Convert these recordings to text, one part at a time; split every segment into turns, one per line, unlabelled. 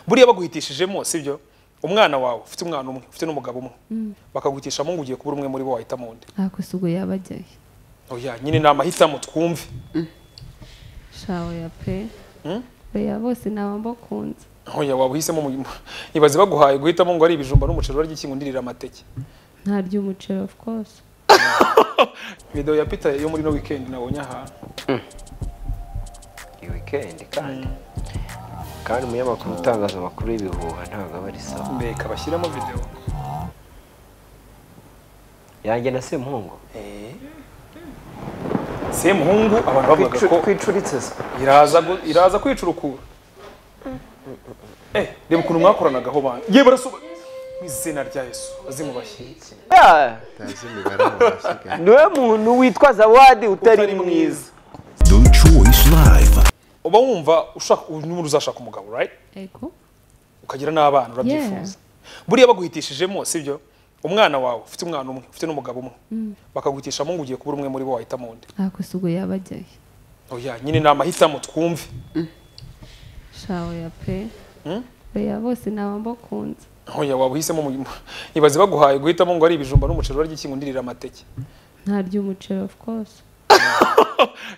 buriya baguhitishijemo sibyo umwana wawe ufite umwana umwe ufite n'umugabo umwe bakaguhitishamo ngo ugiye kubura umwe muri bo wahitamo undi
ntabwo si ubwo yaba ajyayo
oya nyine ni amahitamo twumve
shawe ya pe
Hmm?
oya bose naba mbakunze
oya waba uhisemo mu- ibaze baguhaye guhitamo ngo ari ibijumba n'umuceri barya iki ngo undirira amateke
ntarya umuceri of course
video ya peter yo muri no weekend nabonye aha
iyi wikendi kandi kandi umunyamakuru utangaza amakuru y'ibihuha ntabwo aba ari sawa
mbeka bashyiremo video
yanjye na sempungu
semuhungu abantu bavuga ko
twicuritse
iraza gu- iraza kwicurukura eh reba ukuntu mwakoranagaho bantu ye barasoba mu izina rya yesu azimubashye
ntazi imibare mu basigaye
niwe muntu witwaza wadi utari mwiza
Do Choice Live.
uba wumva ushaka n'ubundi uzashaka umugabo right
ego
ukagira n'abana urabyifuza buriya baguhitishijemo sibyo umwana wawe ufite umwana umwe ufite n'umugabo umwe bakaguhitishamo ngo ugiye kubura umwe muri bo wahitamo undi
ntabwo si ubwo yaba ajyayo
oya nyine ni amahitamo twumve
shawe ya pe
Hmm?
oya bose naba mbakunze
oya waba uhisemo mu- mu- ibaze baguhaye guhitamo ngo ari ibijumba n'umuceri barya iki ngo undirira amateke
ntarya umuceri of course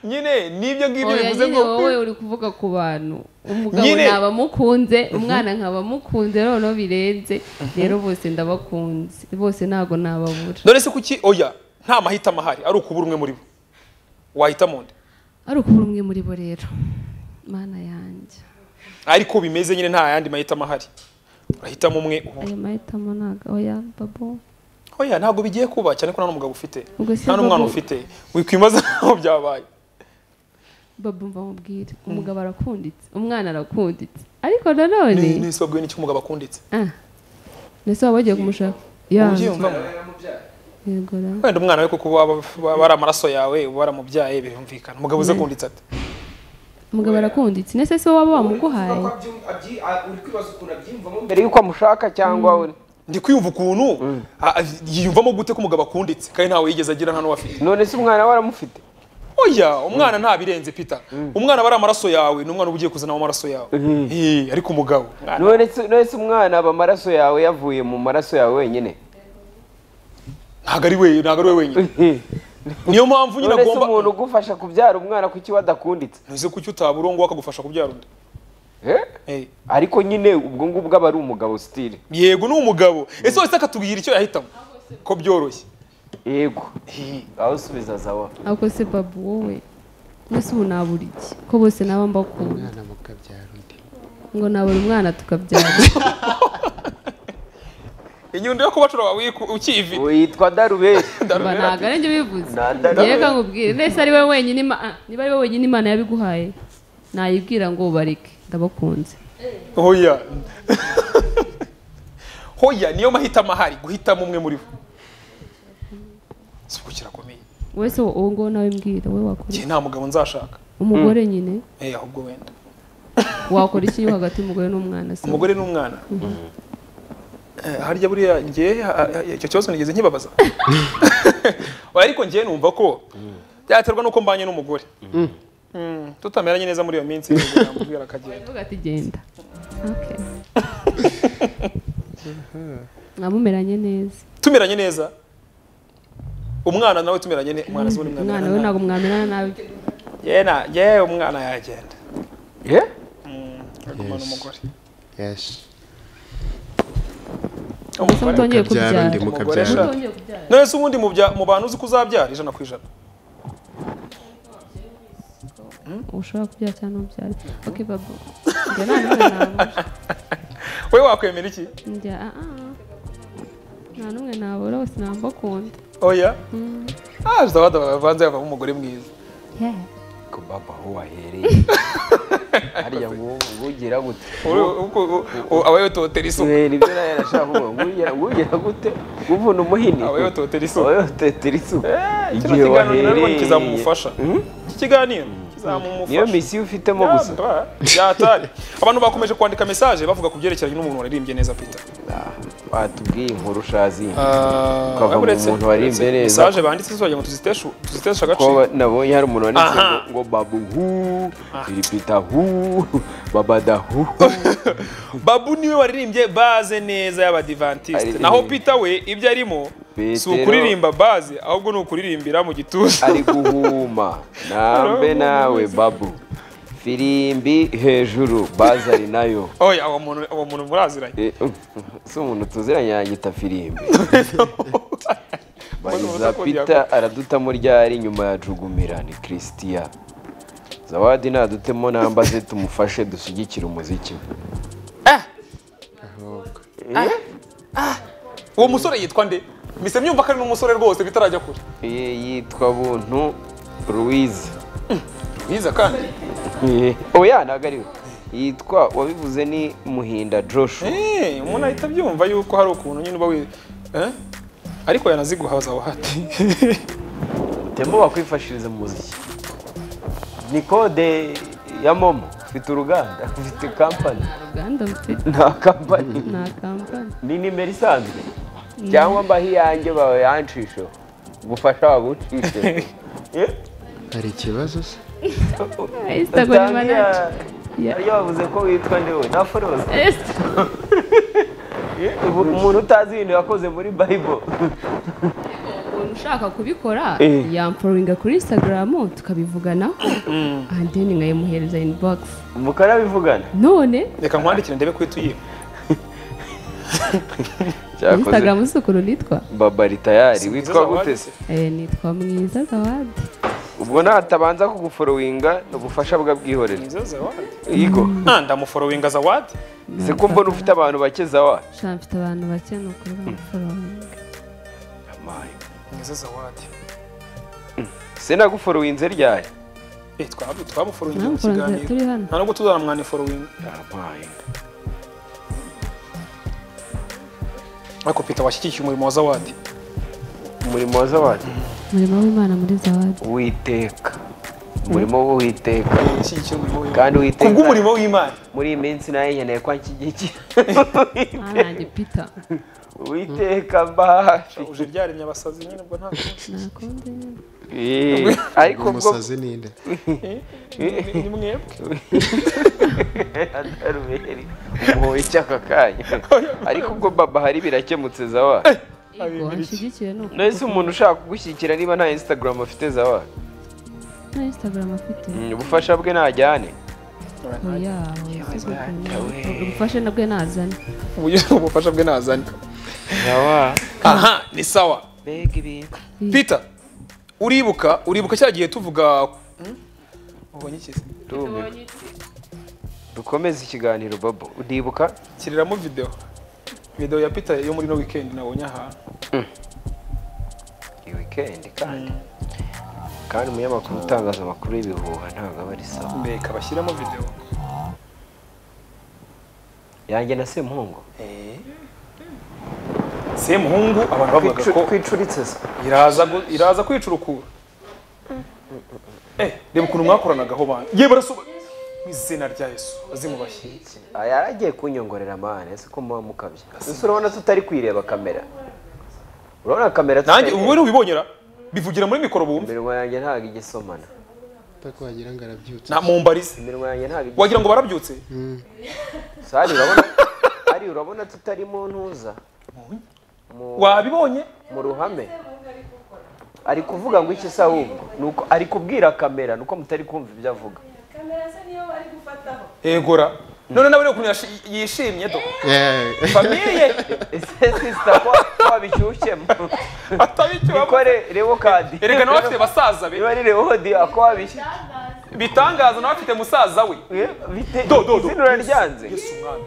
nyine n'ibyo ngibyo
oya
bivuze
nyine
ngo
wowe uri kuvuga ku bantu umugabo
Nyine-
naba mukunze umwana nkaba mukunze noneho birenze rero bose ndabakunze bose ntabwo nababura
none se kuki oya nta mahitamo ahari ari ukubura umwe muri bo wahitamo undi
ari ukubura umwe muri bo rero mana yanjye
ariko bimeze nyine nta yandi mahitamo ahari urahitamo umwe ubura.
ayo mahitamo ntabwo oya babo
oya ntabwo bigiye kuba cyane ko nta n'umugabo ufite
Ubwo si
nta n'umwana
babu-
ufite wikwimaza aho byabaye
babo mva mubwire umugabo arakunditse umwana arakunditse ariko nanone
Ni- nese babwiwe n'iki umugabo akunditse
ah nese waba wagiye kumushaka
umubyeyi
yanjye
wumvamo
yego ra
wenda umwana we kuko waba waba ari amaraso yawe uba waramubyaye birumvikana umugabo uze akunditse ate
umugabo arakunditse nese se waba wamuguhaye
uri kwibaza ukuntu abyiyumvamo mbere yuko amushaka cyangwa uri
ndi kwiyumva ukuntu a- a- yiyumvamo gute ko umugabo akunditse kandi ntawe yigeze agira nta n'uwo afite
none se umwana we aramufite
oya umwana nta birenze pita umwana aba ari amaraso yawe ni umwana uba ugiye kuzanamo amaraso yawe Eh, ariko umugabo
none se none se umwana aba amaraso yawe yavuye mu maraso yawe wenyine
ntabwo ari we ntabwo ari we wenyine niyo mpamvu nyine
none se
agomba
umuntu ugufasha kubyara umwana kuki wadakunditse
ntuze kuki utaba uri uwo nguwo akagufasha kubyara undi
Eh?
Eh,
ariko nyine ubwo ngubwo aba ari umugabo sitire
yego ni umugabo ese wese akatubwira icyo yahitamo ko byoroshye
yego aho usubiza zawa
ako se babu wowe nese ubu nabura iki ko bose naba mbakunda
umwana mukabyara undi
ngo nabura umwana tukabyara
inyundo yo kubacura wawe uyiku- ukiyivi
witwa darubeshi
mba ntabwo ari byo bivuze
Nta nda-
ngewe reka nkubwire nese ari we wenyine Ima- ah, niba ari we wenyine imana yabiguhaye nayibwira ngo bareke ndabakunze
hoya hoya niyo mahitamo ahari guhitamo umwe muri bo si uko kirakomeye
wese uwo nguwo nawe mbwira we wakora
ngewe nta mugabo nzashaka
umugore nyine
Eh, ahubwo wenda
wakora iki hagati y'umugore n'umwana se
umugore n'umwana Eh, harya buriya njye ha- ha- icyo kibazo nigeze nkibabaza Oya, ariko njye numva ko byaterwa n'uko mbanye n'umugore Mm, tutameranye neza muri iyo minsi yamubwira akagenda
uvuga ati genda Okay. mwamumeranye neza
tumeranye neza umwana nawe tumeranye neza umwana zibona
umwana we ntabwo mwamerana nabi
umwana yewe umwana yagenda
Eh?
agumana
Yes.
umugore
yesu
gusa mutongeye
mukabyara
kubyara
undi
Umugore
mukabyara undi
ashaka. none se ubundi mu bya- mu bantu uzi ko uzabyara ijana ku ijana
ushobora kubyara cyangwa ntubyare okay babu njye nta n'umwe nabura
we wakwemera iki
njya ah ah nta n'umwe nabura bose ntabwo mbakunda
oya ah zidabada bavanze havamo umugore mwiza
Yeah.
ku baba aho wahereye harya ngo ugira gute
awayototera isuka
Eh, nibyo nawe nashaka kuvuga ngo ugira- ngo ugira gute uvuna umuhini
awayototera isuka
abayototera isuku
kino
igihe
kiganiro rero
wahereye
ni kizamumufasha iki kiganiro
niyo
kizamumufasha
misiyo ufitemo gusa
byatari abantu bakomeje kwandika message bavuga ku byerekeranye n'umuntu waririmbye neza peter
batubwiye inkuru ushazi ukava mu
uretse
muntu wari imbere
mesaje banditse zo ngo tuziteshu- tuziteshe
ko
agaciro
nabonye hari umuntu wanditse
Aha.
ngo- ngo babu hu filipita hu babada hu
babu niwe waririmbye baze neza y'abadivantisite
Ari-
naho pita we ibyo arimo si
Petero-
ukuririmba baze ahubwo ni ukuririmbira mu gituza
ari guhuma nambe nawe babu firimbi hejuru baza ari nayo
oya uwo muntu uwo muntu muraziranye
Eh, si umuntu tuziranye yanyita firimbi
Mbona
bariza
ubusa
pita aradutamo ryari nyuma ya jugumira ni christian zawadi nadutemo nambaze tumufashe dushyigikire umuziki
uwo musore yitwa nde mise myumva ko ari n'umusore rwose bitarajya kure
Ye- yitwa buntu louise
biza kandi
Eh, oya ntabwo ari we yitwa wabivuze ni muhinda joshu
Eh, umuntu ahita abyumva yuko hari ukuntu nyine uba wi eh? ariko yanaziguha zawahati
tembo wakwifashiriza mu muziki ni kode ya momo ufite uruganda ufite kampani
uruganda mfite
nta kampani
nta kampani
ni nimero isanzwe cyangwa mbaho iyanjye bawe yancisho gufasha wagucishe
hari ikibazo se
instagram manager Ya.
ariyo bavuze ko witwa ndewe na foroze
Est-
umuntu utazi ibintu yakoze muri bayibo
umuntu ushaka kubikora
Eh.
yamforinga kuri instagram tukabivuganaho and then nkayimuhereza inbox
mukara bivugana
none
reka nkwandikire ndebe ko tuyiba
instagram si ukuntu nitwa
babari tayari witwa
Zawadi
gute
se?
se
Eh, nitwa mwiza zawadi
ubwo natabanza kuguforowinga ni ubufasha bwabwihorera
Mwiza zawadi
yigo
Ah, ndamuforowinga zawadi
se ko mbona ufite abantu bake zawa
sha mfite abantu bake ni ukuri bamforinga
mwiza zawadi
se naguforowinze ryari
Eh, twab- twamuforowingiye mu
bamforinga turi
kiganiro
hano
nta nubwo tuzaramwaniforowinga ariko pita washyigikiye umurimo wa zawadi
umurimo wa zawadi
umurimo w'imana muri zawadi
uwiteka umurimo w'uwiteka
Ushyigikiye umurimo w'Imana.
kandi
kubwo
uwiteka
umurimo w'imana
muri iyi minsi nayo nkeneye ko anshyigikira
Ah, nanjye pita
uwiteka mbahafi
uje ryaremye abasazi nyine ubwo nta
nakunze nyine
Eh, ariko ubwo
umusazi ninde
Ni- ni mwebwe
adaruberi umuhoye icyaka kanya ariko ubwo baba hari birakemutse zawa
yego anshyigikiye ni ukuri
nahise umuntu ushaka kugushyigikira niba nta instagram afite zawa
na instagram afite
Mm, ubufasha bwe najyane
oya oya, si ukuntu. ubufasha nabwe nazane
Ubu- ubufasha bwe nazane
zawa
aha ni sawa
mbega ibintu
Peter uribuka uribuka cya gihe tuvuga Hmm? ubonye iki se?
Ndumiwe. dukomeze ikiganiro babo ndibuka
kiriramo video video ya Peter yo muri no weekend nabonye aha
iyi weekend kandi kandi umunyamakuru utangaza amakuru y'ibihuha ntabwo aba ari sawa
mbeka bashyiramo video
yanjye na semuhungu
se muhungu abantu bavuga ko
kwicuritse se
iraza gu- iraza kwicurukura eh reba ukuntu mwakoranagaho bana ye barasuba mu izina rya Yesu azimubashye
Ah, yari agiye kunyongorera amahane ese ko muba mukabya ese urabona tutari kwireba kamera urabona kamera
nanjye
tutari-
ubu ubibonyera bivugira muri mikoro bumve
iminwa yanjye ntabwo ijya isomana
utako wagira ngo arabyutse
na mu mbarize
iminwa yanjye ntabwo ijya
wagira ngo barabyutse
So, hari urabona hari urabona tutari mu ntuza mu,
wabibonye
mu ruhame ari kuvuga ngo iki se ahubwo ni uko ari kubwira kamera ni uko mutari kumva ibyo avuga
egora none nawe rero ukuntu yashi- yishimye do
Eh,
famiye
ese sisita ko ko wabishyushyemo
atabicyo
ikore rebo kadi
erega nawe afite basaza be
niba ari rebo diya ko wabishyushye
bitangaza nawe afite musaza we
bite
Do, do, do.
izina uraryanze
Yesu Mwami.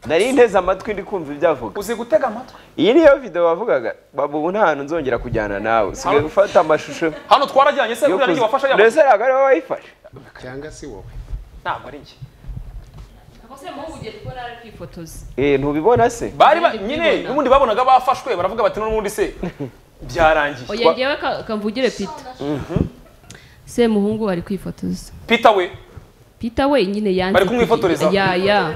nari nteze amatwi ndi kumva ibyo avuga
uzi gutega amatwi
iyi niyo video bavugaga babu ubu nta hantu nzongera kujyana nawe usigaye gufata amashusho
hano twarajyanye se
yo
buriya
kuzi-
n'igihe wafasha
mbese
yaba
ntabwo ariwe wayifashe
cyangwa si wowe
ntabwo ari njye
Eh, ntubibona se
bari ba-
Nanjye
nyine
kubibona.
n'ubundi babonaga bafashwe baravuga bati n'ubundi se byarangiye
oya ngewe ka- kamvugire pita semuhungu ari kwifotoza
pita we
pita we nyine yanditse
Bari kumwifotoreza?
ya ya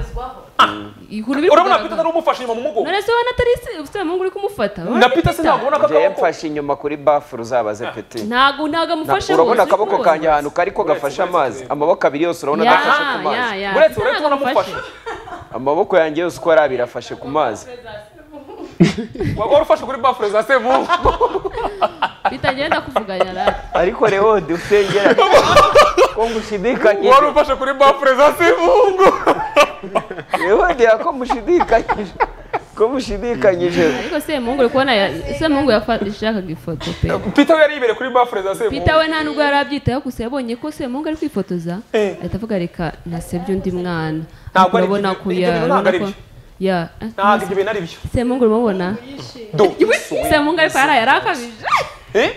inkuru biri
urabona
kugaragara.
peter nari umufashe inyuma mu mugongo
none se ubona atari se- ufite umuhungu uri kumufata
na peter sinabona ko
njyewe
akaboko
mfashe inyuma kuri bafure uzabaze peti
ntabwo ntabwo amufashe
urabona
hose,
akaboko
uri
kanjye
kubona.
ahantu kari ko gafashe amazi amaboko abiri yose urabona
Ya,
adafashe ku
ya,
mazi
ya.
uretse
Peter
uretse
ntabwo amufashe.
unamufashe
amaboko yanjye yose uko yari abiri afashe ku mazi
waba warufashe kuri bafure za sebungu
Peter agenda kuvuganya rari
ariko rero dufengera ko ngushidikanyije
wari ufashe kuri bafure za sebungu
rero ko mushidikanyije ko mushidikanyije
ariko semuhungu uri kubona ya- semuhungu yafa- yashakaga ifoto pe
peter we yari yibereye kuri bafure za sebungu
Peter we nta nubwo yari abyitayeho gusa yabonye ko semuhungu ari kwifotoza
Eh.
ahita avuga reka nasebye undi mwana
Ntabwo ari
urabona
ibyo-
ko
ibyo bintu
ya
ntabwo ari
urabona ko-
byo.
ya
ntabwo ibyo bintu ari byo
semuhungu uramubona
do
semuhungu ariko yari yarakabije
Eh?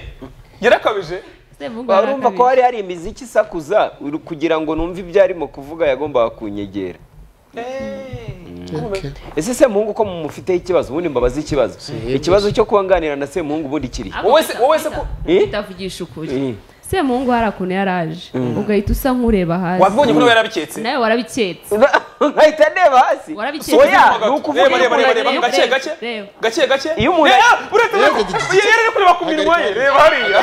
yarakabije
semuhungu
warumva ko
yarakabije
hari hari imiziki isakuza uru- kugira ngo numve ibyo arimo kuvuga yagombaga kunyegera
Okay.
ese semuhungu ko mufiteho ikibazo ubundi mbabaze ikibazo ikibazo cyo kubanganira na semuhungu ubundi kiri
Ako
wowe se
Peter-
wowe se ko
Eh?
itavugisha ukuri
Eh.
semuhungu hari akuntu yari aje ugahita usa nk'ureba hasi
wabibonye ko nawe yarabiketse
nawe warabiketse
nkahita ndeba hasi
Warabiketse.
soya ni
Reba,
ukuvuga
reba, reba, reba, reba,
reba,
gake
reba,
gake
reba.
gake gake
Iyo umuntu-
Eh, uretse
Reba,
ko-
gake,
yari ari kureba ku minwa ye reba hariya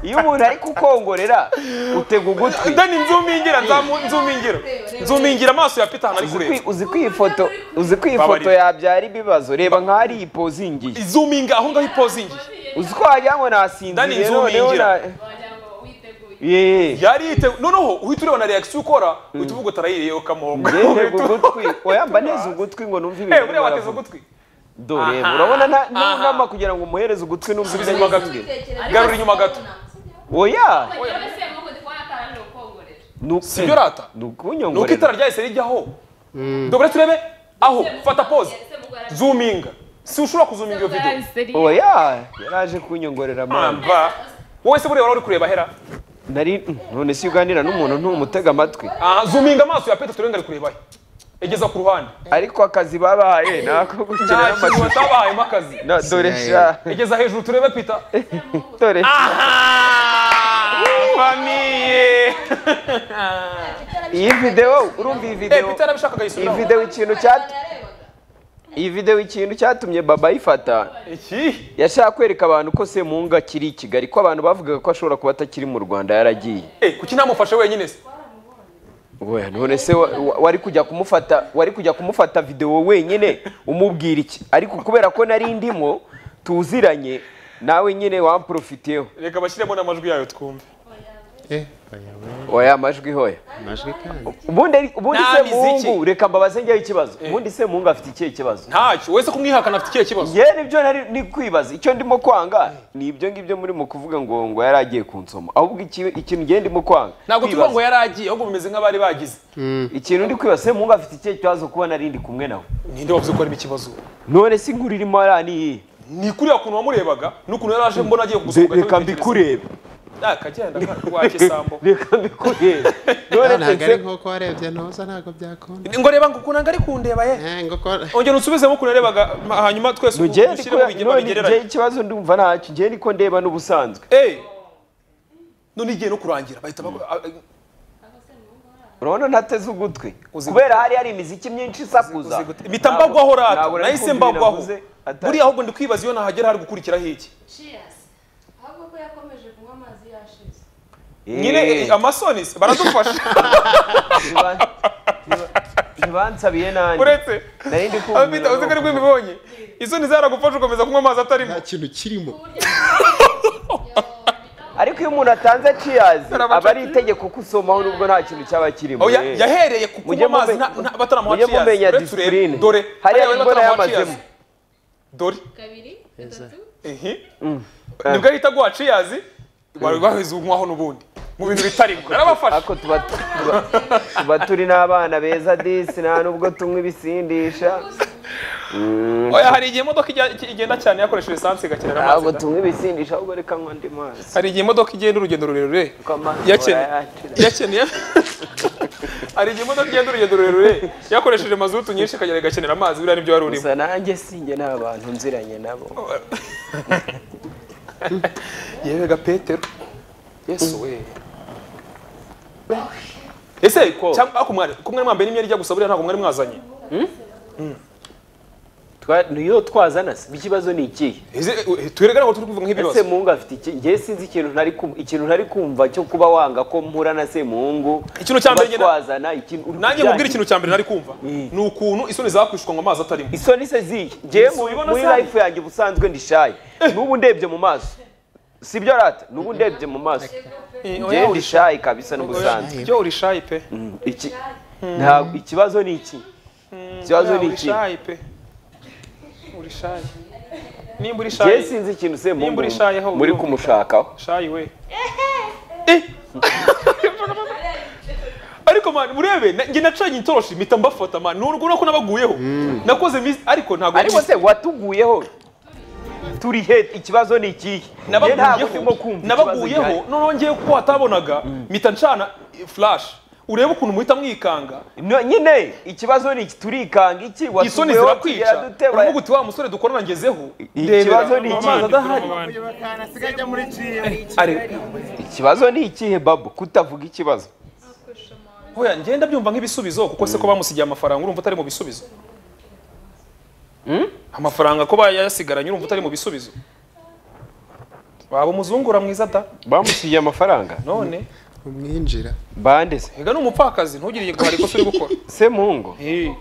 iyo umuntu ari kukongorera utega ugutwi
dani nzumingira nzamu- nzumingira nzumingira amaso ya peter hano ari
Uzi
kureba
kwi- uzi ko iyi foto uzi ko iyi foto
Babarira.
yabyara ibibazo reba nk'ahari iyi pozingiye
izuminga aho ngaho ipozingiye
uzi ko wagira ngo
Dani,
nasinzire noneho
nzumingira.
na- Ye.
yari yiteguye noneho uhita ureba na reaction ukora uhita uvuga utarayiriyeho kamuhongo
Ngendega ugutwi wayamba neza ugutwi ngo numve
Eh,
ibintu
buriya
urimo
wateze
aravuga.
ugutwi
dore
Aha.
urabona nta
Aha.
nama kugira ngo umuhereze ugutwi numve
subiza
ibyo
inyuma gato
avuga.
garura inyuma gato
oya nu-
sibyo rata
ni
ni uko itara
ukunyongorera
ryahise rijyaho dore turebe aho fata pose zuminga si ushobora kuzuminga iyo video
oya yaraje kunyongorera mama
mamba wowe se buriya wari uri kureba hera
nari none si uganira n'umuntu ntumutega amatwi
aha zuminga amaso ya peter turenga ari kureba he egeza ku ruhande
ariko akazi babaye ni ako
nta
gukina
kintu
amatwi
watabayemo akazi
Na- dore sha
egeza hejuru turebe peter
dore
aha famiye
iyi videwo urumva iyi
eh
videwo
peter yarabishakaga
iyi
yisubiraho
videwo ikintu cyat- iyi videwo ikintu cyatumye baba ayifata
iki
yashaka kwereka abantu ko semunga akiri i kigali ko abantu bavugaga ko ashobora kuba atakiri mu rwanda yaragiye
eh kuki ntamufashe wenyine se
Oya, none se wa- wa- wari kujya kumufata wari kujya kumufata videwo wenyine umubwira iki ariko kubera ko nari ndimo tuziranye nawe nyine wamprofitiyeho
reka bashyiremo n'amajwi yayo twumve
Eh, oya, oya,
oya amajwi hoya
amajwi kandi.
ubundi ari- ubundi
Nta miziki.
semungu reka mbabaze njyeho ikibazo ubundi semungu afite ikihe kibazo
ntacyo wese kumwihakana afite ikihe kibazo
yewe nibyo nari ni kwibaza icyo ndimo kwanga ni ibyo ngibyo murimo kuvuga ngo ngo yari agiye kunsoma ahubwo iki- ikintu ngiye ndimo kwanga
ntabwo tuvuga
Kwibaza.
ngo yari agiye ahubwo bimeze nk'abari bagize
ikintu ndi kwibaza semungu afite ikihe kibazo kuba nari ndi kumwe nawe
ninde wavuze ko harimo ikibazo
none se inkuru irimo hariya ni iyihe
ni kuriya kuntu wamurebaga n'ukuntu yari aje mbona agiye gusohoka
reka mbikurebe
akagenda wake sambo
reka mbikurebe
Ah,
none
ntabwo ari
se
nk'uko warebye ntuza ntabwo byakunda
ngo reba ngo ukuntu ari kundeba ye
Eh, ngo ko
ongera usubizemo ukuntu yarebaga ma- hanyuma twese
nugeye
ushyiremo ibigema bigereranye
ikibazo ndumva ntacyo ngewe niko ndeba n'ubusanzwe
eee none igiye no kurangira bahita bagu- a- a-
urabona ntateze ugutwi
Uzi
kubera hari hari imiziki myinshi isakuza
uzi gute. mpita mbagwaho rata
Ntabwo nari
nahise
kumva
mbagwaho
ibintu navuze, atari-
buriya ahubwo ndi kwibaza iyo nahagera hari gukurikiraho iki
ahubwo ko yakomeje kunywa amazi yashize
Eh,
nyine eh, amasoni se baradufasha
ntiba- ntiba- ntibansabiye nanjye
uretse
nari ndi kumva
abita uzi ko ari
umuntu-
bibonye isoni zaragufasha ukomeza kunywa amazi atarimo
nta kintu kirimo
ariko iyo umuntu atanze ciyazi
Arabaca-
aba ari itegeko ko usomaho nubwo nta kintu cyaba kirimo
Oya,
eh.
yahereye ku kunywa
Mujye
amazi
mume-
nta- nta- bataramuha
mujye
cheers.
mumenya
Uretse urebe.
discipline.
Dore,
Hariya
bari
imbona
bataramuha cheers.
yamazemo.
dore
kabiri gatatu
ehe nibwo ahita aguha cheers wari wahize unywaho n'ubundi mu bintu bitarimo narabafashe
ariko tuba tuba- tuba turi n'abana beza disi nta nubwo tunywa ibisindisha
oya hari igihe imodoka ijya- igenda cyane yakoresheje esanse igakenera amazi
ntabwo
da.
tunywa ibisindisha ahubwo reka nywa andi mazi
hari igihe imodoka igenda urugendo rurerure
Kuko amazi
Yakene-
barayacira.
yakeneye hari igihe imodoka igenda urugendo rurerure yakoresheje mazutu nyinshi ikagera igakenera amazi buriya nibyo wari urimo
gusa nanjye sinjye nta bantu nziranye nabo
yewe ga petero yesu we ese cyangwa ariko mwari ko mwari mwambaye n'imyenda ijya gusa buriya ntabwo mwari mwazanye
Twa- niyo twazana se ikibazo ni ikihe
Ese, eh, twerekane ngo turi kuvuga nk'ibibazo
ese mungu afite iki ngewe sinzi ikintu ntari kumva ikintu ntari kumva cyo kuba wanga ko mpura na semungu
Ikintu cya mbere
kuba
njye na-
twazana ikintu uri
nanjye
kubyangira.
mubwira ikintu cya mbere nari kumva ni ukuntu isoni zakwishuka ngo amazi atarimo
isoni se zihe ngewe mu-
Subibona
muri
sani.
life yanjye ubusanzwe ndi shy n'ubu ndebye mu maso sibyo rata n'ubu ndebye mu maso
Eh, oya,
ngewe ndi
uri
shy kabisa
oya,
n'ubusanzwe
byo uri shy pe
Mm, iki ntabwo ikibazo ni iki ikibazo
Oya,
ni
uri
iki
shy pe uri shy nimba uri
ngewe
shy
sinzi ikintu semungu
Nimba uri shy ho,
muri
urumva.
kumushakaho
shy we Eh. ariko man murebe na- njye nacanye itoroshi mpita mbafata man ni urwo nako nabaguyeho nakoze miss ariko ntabwo
ariko se watuguyeho turi he ikibazo ni ikihe Njye ntabwo ndimo kumva ikibazo
nabaguyeho
gihari.
noneho ngewe ko watabonaga mpita ncana eh, flash urebe ukuntu muhita mwikanga
No, nyine ikibazo ni iki turikanga iki
isoni
watuguyeho tugera
zirakwica
dute wa-
uravuga uti wa musore dukorana ngezeho ndeba,
Ikibazo ni iki?
amazi adahari Ari-
ikibazo ni ikihe babu kutavuga ikibazo
Oya, ngenda byumva nk'ibisubizo kuko se ko bamusigiye amafaranga urumva utari mu bisubizo amafaranga ko bayasigaranye urumva utari mu bisubizo waba umuzungura mwiza da
bamusigiye amafaranga
none
umwinjira
bande se
ega ni umupfakazi ntugiriye guhara ikosa uri gukora
semungu
Eh,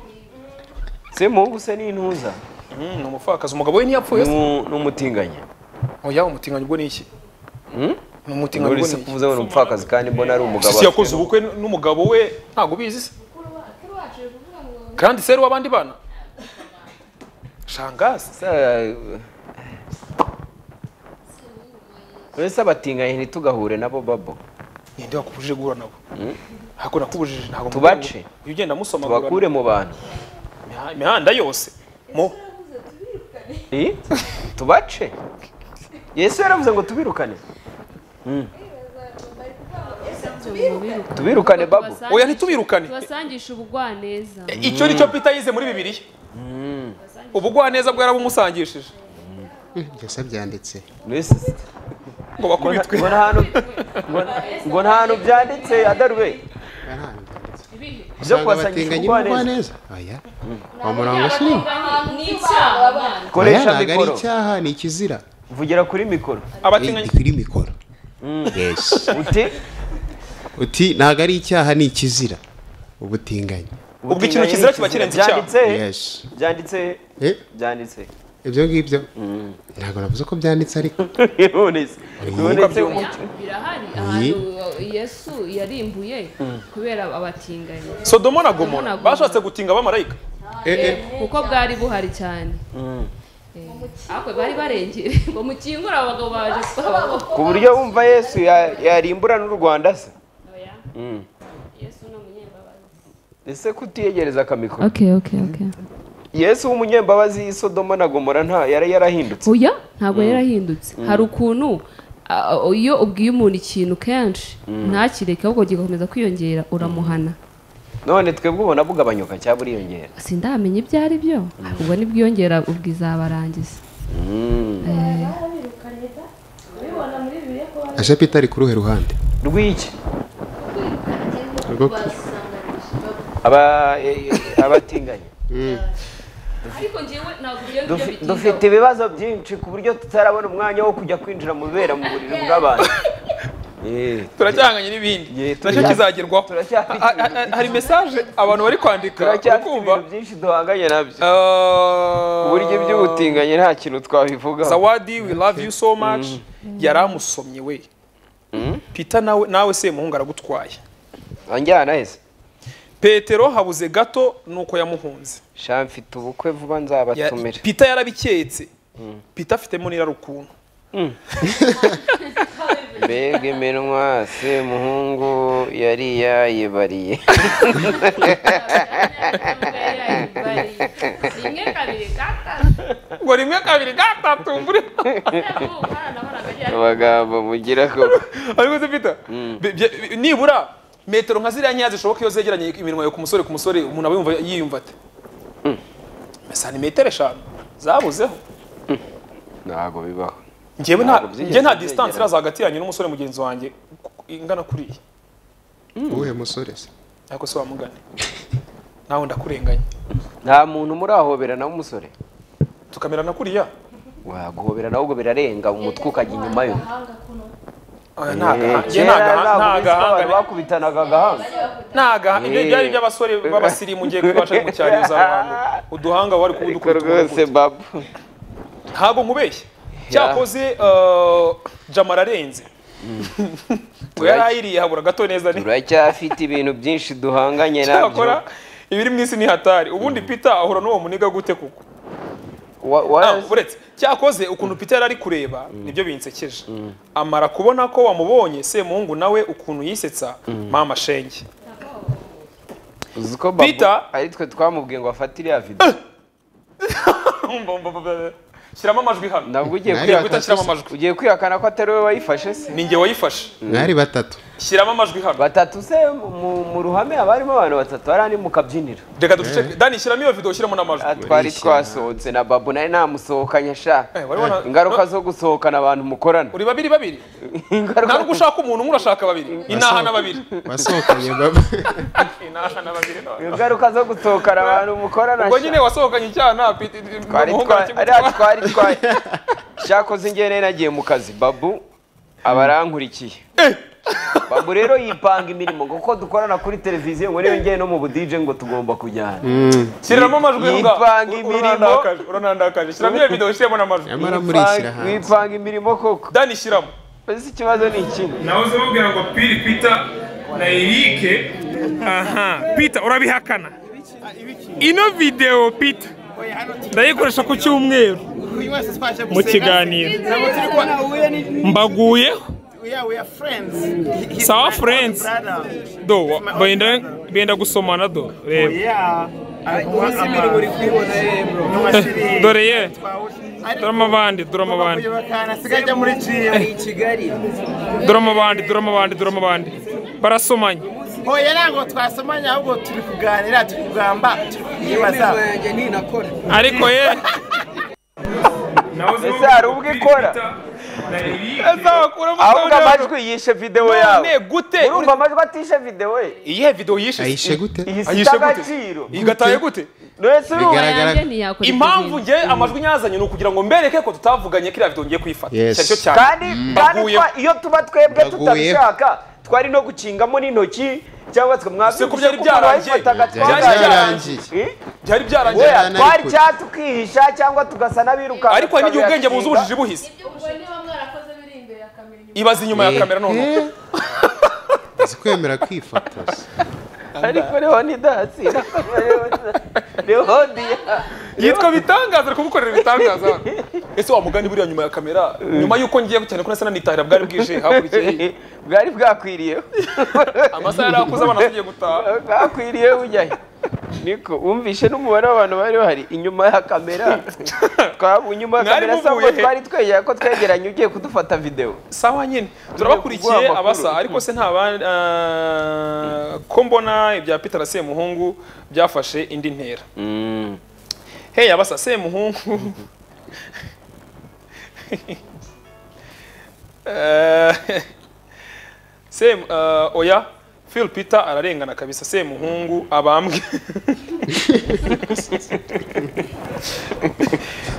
semungu se ni intuza
mm, ni umupfakazi umugabo we ntiyapfuye
Ni
se
umu- ni umutinganyi
oya umutinganyi ubwo ni iki ni umutinganyi
nturi
ubwo
se
ni iki
kuvuze ngo ni umupfakazi kandi mbona ari umugabo
sisi yakoze
afite-
ubukwe n'umugabo we ntabwo ubizi se kandi seri w'abandi bana shangazi
Se- wese abatinganyi ntitugahure nabo babo
ninde wakubujije guhura nabo ntabwo nakubujije ntabwo
Tubace.
mubwira. iyo ugenda musoma
tubakure mu bantu
imihanda- imihanda yose mo
Eh? tubace yesu yaravuze ngo tubirukane tubirukane babu
oya ntitubirukane
tubasangisha ubugwaneza
icyo ni cyo pita yize muri bibiliya ubugwaneza bwarabumunsangishije
mbese byanditse
Mbese
ngo bakubitwe
mbona ahantu mbona- mbona ahantu byanditse adarube
Aha, ntabwo byanditse.
byo
Usanga
kubasangisha
abatinganyi
ubugwaneza
n'ubugwaneza oya uwo murongo si wo
ni icyaha abana
oya
koresha
ntabwo ari
mikoro
icyaha ni ikizira
vugira kuri mikoro
abatinganyi
kuri mikoro yesi
uti
uti ntabwo ari icyaha ni ikizira ubutinganyi
ubwo ikintu kizira kiba kirenze icyaha
byanditse he?
yesi
byanditse he?
Eh,
byanditse he?
ibyo ngibyo ntabwo navuze ko byanditse ariko
none se none se
birahari ahantu yesu yarimbuye kubera abatinganyi
sodomo na
Sodoma
gomora
na Gomora.
bashatse gutinga abamarayika
Eh, eh.
kuko bwari buhari cyane Eh, ariko bari barengere ngo mukingure abagabo baje gusaba abagabo
ku buryo wumva yesu ya- yarimbura n'u rwanda se Mm.
yesu ni umunyembabazi
ese kutiyegereza akamikoro
okay okay okay
yesu w'umunyembabazi i sodoma na gomora nta yari yarahindutse
oya ntabwo yarahindutse hari ukuntu ah, iyo ubwiye umuntu ikintu kenshi ntakireke ahubwo gikomeza kwiyongera uramuhana
none twebwe ubona bugabanyuka cyangwa buriyongera
sindamenya ibyo ari byo ubwo nibwiyongera ubwizabarangiza
aje pita ari ku ruhe ruhande
rw'iki
rwo
Aba- e- e- abatinganyi
ariko njyewe ntabwo ibyo ngibyo
Dufi-
bitindaho.
dufite ibibazo byinshi ku buryo tutarabona umwanya wo kujya kwinjira mu bibera mu buriri bw'abantu Eh,
turacyahanganye n'ibindi
Yeah,
nacyo
turi-
kizagerwaho
turacyafite
Ha- ha- ha- hari mesaje abantu bari kwandika
turacyafite
urikumva
ibintu byinshi duhanganye nabyo ku buryo
uburyo
by'ubutinganyi nta kintu twabivugaho
zawadi we love you so much yari amusomye we pita nawe nawe se muhungu aragutwaye
anjyana hese
petero habuze gato nuko yamuhunze
sha mfite ubukwe vuba
Ya-
nzabatumire
pita yarabiketse pita afitemo n'irarukuntu
mbega iminwa semuhungu yari yayibariye
rimwe kabiri
ngo rimwe kabiri gatatu mbure
amagambo mugira ko
ariko se pita bi- bye- nibura metero nka ziriya nkeya zishoboka iyo zegeranye iminwa yo ku musore ku musore umuntu aba yumva yiyumva ate santimetero eshanu zabuzeho
ntabwo bibaho
njyewe nta
Ntabwo byigeze
njye nta
byegera.
distance iraza hagati yanyu n'umusore mugenzi wanjye ku- ingana kuriya
uwuhe musore se
ariko se wamugane nawe ndakurenganya
nta muntu murahobera nawe umusore
tukamerana kuriya
waguhobera nawe ubwo birarenga umutwe ukajya inyuma yo
Agahanga kuno.
Oya, nta
Eh,
gaha- njye
kera
nta gaha-
ntabwo
nta
uzi ko abantu
gahanga
bakubitanaga agahanga
nta gaha ibyo
Eh.
byari iby'abasore b'abasirimu ngiye kubasha gucyariza abantu uduhanga wari kuba
ariko
udukora
rwose
utundi.
babu
ntabwo nkubeshye cyakoze jama ararenze we yari ayiriye habura gato neza ni
turacyafite ibintu byinshi duhanganye nabyo
cyakora ibiri mu isi ni hatari ubundi peter ahura n'uwo muniga gute kuko
Wa- wa-
Ah, uretse cyakoze ukuntu peter yari ari kureba nibyo binsekeje amara kubona ko wamubonye semuhungu nawe ukuntu yisetsa mama shenge
uzi ko babu
Peter-
ari twe twamubwiye ngo afate iriya video
shyiramo amajwi hano
nabwo ugiye
Nari
kwihakana
gutashyiramo amajwi.
ugiye kwihakana ko atari we wayifashe se
ni njye wayifashe
mwari batatu
shyiramo amajwi hano
batatu se mu, mu ruhame haba harimo abantu batatu hari andi mu kabyiniro
reka ducece dani shyiramo iyo video ushyiramo n'amajwi
Ah, twari twasohotse na babu nawe namusohokanye sha
Eh, wari wana-
ingaruka zo gusohokana abantu mukorana
uri babiri babiri nta
ingaruka
nubwo ushaka umuntu umwe urashaka babiri inaha na babiri
wasohokanye baba
inaha na babiri no.
ingaruka zo gusohokana abantu mukorana
ubwo
sha.
nyine wasohokanye icyaha
twari twari ariya twari twari cyakoze ingene nagiye mu kazi babu aba arankurikiye babu rero yipanga imirimo kuko dukorana kuri televiziyo ngo niyo ngene no mu budije ngo tugomba kujyana
shyiramo amajwi
Yipanga
mbwa.
imirimo.
Uranandakaje, uranandakaje shyiramo iyo video ushyiremo n'amajwi
nyamara murishyira
Yipanga-
hanze
yipanga imirimo koko
dani shyiramo
mbese ikibazo ni ikindi
nawe uzi bamubwira ngo piri pita na erike aha pita urabihakana ino videwo pita ndayikoresha ku cyumweru mu kiganiro mbaguyeho
Yeah, we are friends. He- he's
Sawa
my
friends.
old brother.
do benda benda gusomana do reba
Yeah.
dore ye dorama abandi dorama abandi
asigaye muri GM.
dorama abandi dorama abandi dorama abandi barasomanye
Oya ntabwo twasomanye ahubwo turi kuganira turi kugamba turi kuyibaza.
ariko ye
Ese hari ubwo ikora? ahubwo amajwi yishe videwo yawe
none gute
urumva amajwi atishe videwo ye
iyihe video yishe
ayishe gute
ihise
ayishe gute?
agaciro
igataye gute
nese urumva
Bigaragara-
yanjye ntiyakora ikizinga.
impamvu nge amajwi nyazanye ni ukugira ngo mbereke ko tutavuganye kiriya video ngiye kuyifata
Yes.
cyari cyo cyane
kandi kandi
Mbaguyeho.
twa- iyo tuba twebwe
Mbaguyeho.
tutabishaka twari no gucingamo n'intoki cyangwa
Se
tukamwabisha
ko byari byarangiye.
byari
Byari
byarangiye
byari byarangiye
Oya.
twari cyangwa tukihisha cyangwa tugasa n'abirukanka
ariko hari n'igihe ubwenge buza ubujiji
tukabihashinga.
buhize
Ubwo niba mwarakoze biri imbere akamera inyuma.
ibaza inyuma ya kamera noneho
Eh. uzi kwemera kwifotoza
ariko rehoni dasi rehoni
yitwa bitangaza ari kumukorera ibitangaza hano. ese wamugani buriya nyuma ya kamera nyuma y'uko ngiye cyane ko nasa nanitahira bwari bwije hakurikiye
bwari bwakwiriyeho
amasaha yari akuze abana tugiye gutaha
bwakwiriyeho ujyayo niko wumvishe n'umubare w'abantu bari bahari inyuma ya kamera twabu inyuma ya
Mwari
kamera sa
muvuye
ngo
he?
twari twegera ko twegeranye ugiye kudufata videwo
sawa nyine
kuguha
turabakurikiye
amakuru.
abasa ariko se nta ba- ah, ko mbona ibya peter semuhungu byafashe indi ntera hey abasa semuhungu Eh, Sem, ah, oya phil peter ararengana kabisa semuhungu abambwe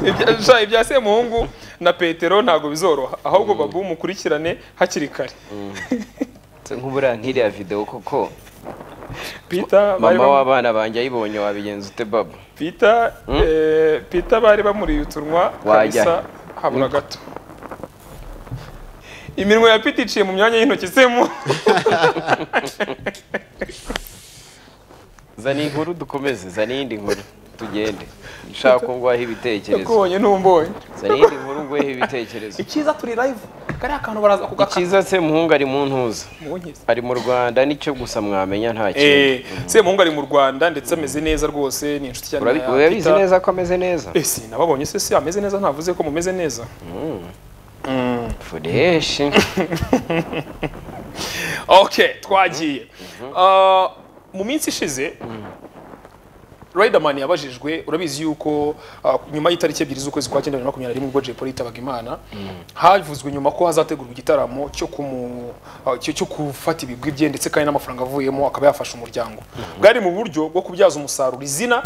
Ibya- sha, ibya semuhungu na petero ntabwo bizoroha ahubwo babu mukurikirane hakiri kare
nk'uburiya nk'iriya videwo koko
peter bari
mama
bamu-
w'abana banjye ayibonye wabigenza ute babu
Peter, eh, Peter bari bamuriye utunwa
Wajya.
kabisa habura gato iminwa ya Peter iciye mu myanya y'intoki semu
zana inkuru dukomeze zana iyindi nkuru tugende nshaka ko nguhaho ibitekerezo
yakubonye ntumbonye
zana iyindi nkuru nguheho ibitekerezo
icyiza turi live kariya kantu baraza kugakana
icyiza se muhungu ari mu ntuza ari mu rwanda nicyo gusa mwamenya nta kintu
eh semuhungu ari mu Rwanda ndetse ameze neza rwose ni inshuti cyane
Urabi-
ya
urabizi
Peter.
neza ko ameze neza
eh si nababonye se se ameze neza ntavuze ko mumeze neza
fureshi
okay twagiye Ah, mu minsi ishize Riderman yabajijwe urabizi yuko ah, nyuma y'itariki ebyiri z'ukwezi kwa cyenda bibiri na makumyabiri na rimwe ubwo Jay Polly yitabaga Imana havuzwe nyuma ko hazategurwa igitaramo cyo kumu ah, cyo cyo gufata ibigwi bye ndetse kandi n'amafaranga avuyemo akaba yafasha umuryango bwari mu buryo bwo kubyaza umusaruro izina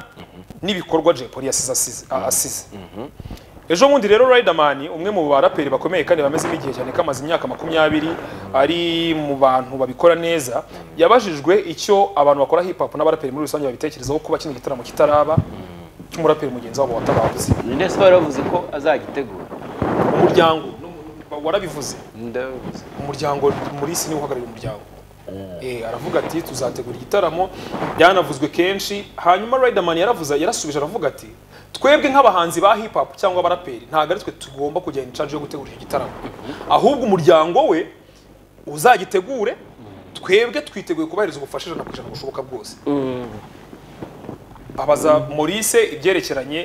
n'ibikorwa Jay Polly yasize asize- ah, asize ejo bundi rero Riderman umwe mu baraperi bakomeye kandi bameze n'igihe cyane kamaze imyaka makumyabiri ari mu bantu babikora neza yabajijwe icyo abantu bakora hip hop n'abaraperi muri rusange babitekerezaho kuba kino gitaramo kitaraba cy'umuraperi mugenzi wabo watabavuze
ndetse baravuze ko azagitegura
umuryango nu- warabivuze
ndabivuze
umuryango murisi niwe uhagarariye umuryango Eh, aravuga ati tuzategura igitaramo byanavuzwe kenshi hanyuma Riderman yaravuze yarasubije aravuga ati twebwe nk'abahanzi ba hip hop cyangwa abaraperi ntabwo ari twe tugomba kujya in charge yo gutegura icyo gitaramo ahubwo umuryango we uzagitegure twebwe twiteguye kubahiriza ubufasha ijana ku ijana bushoboka bwose abaza Maurice ibyerekeranye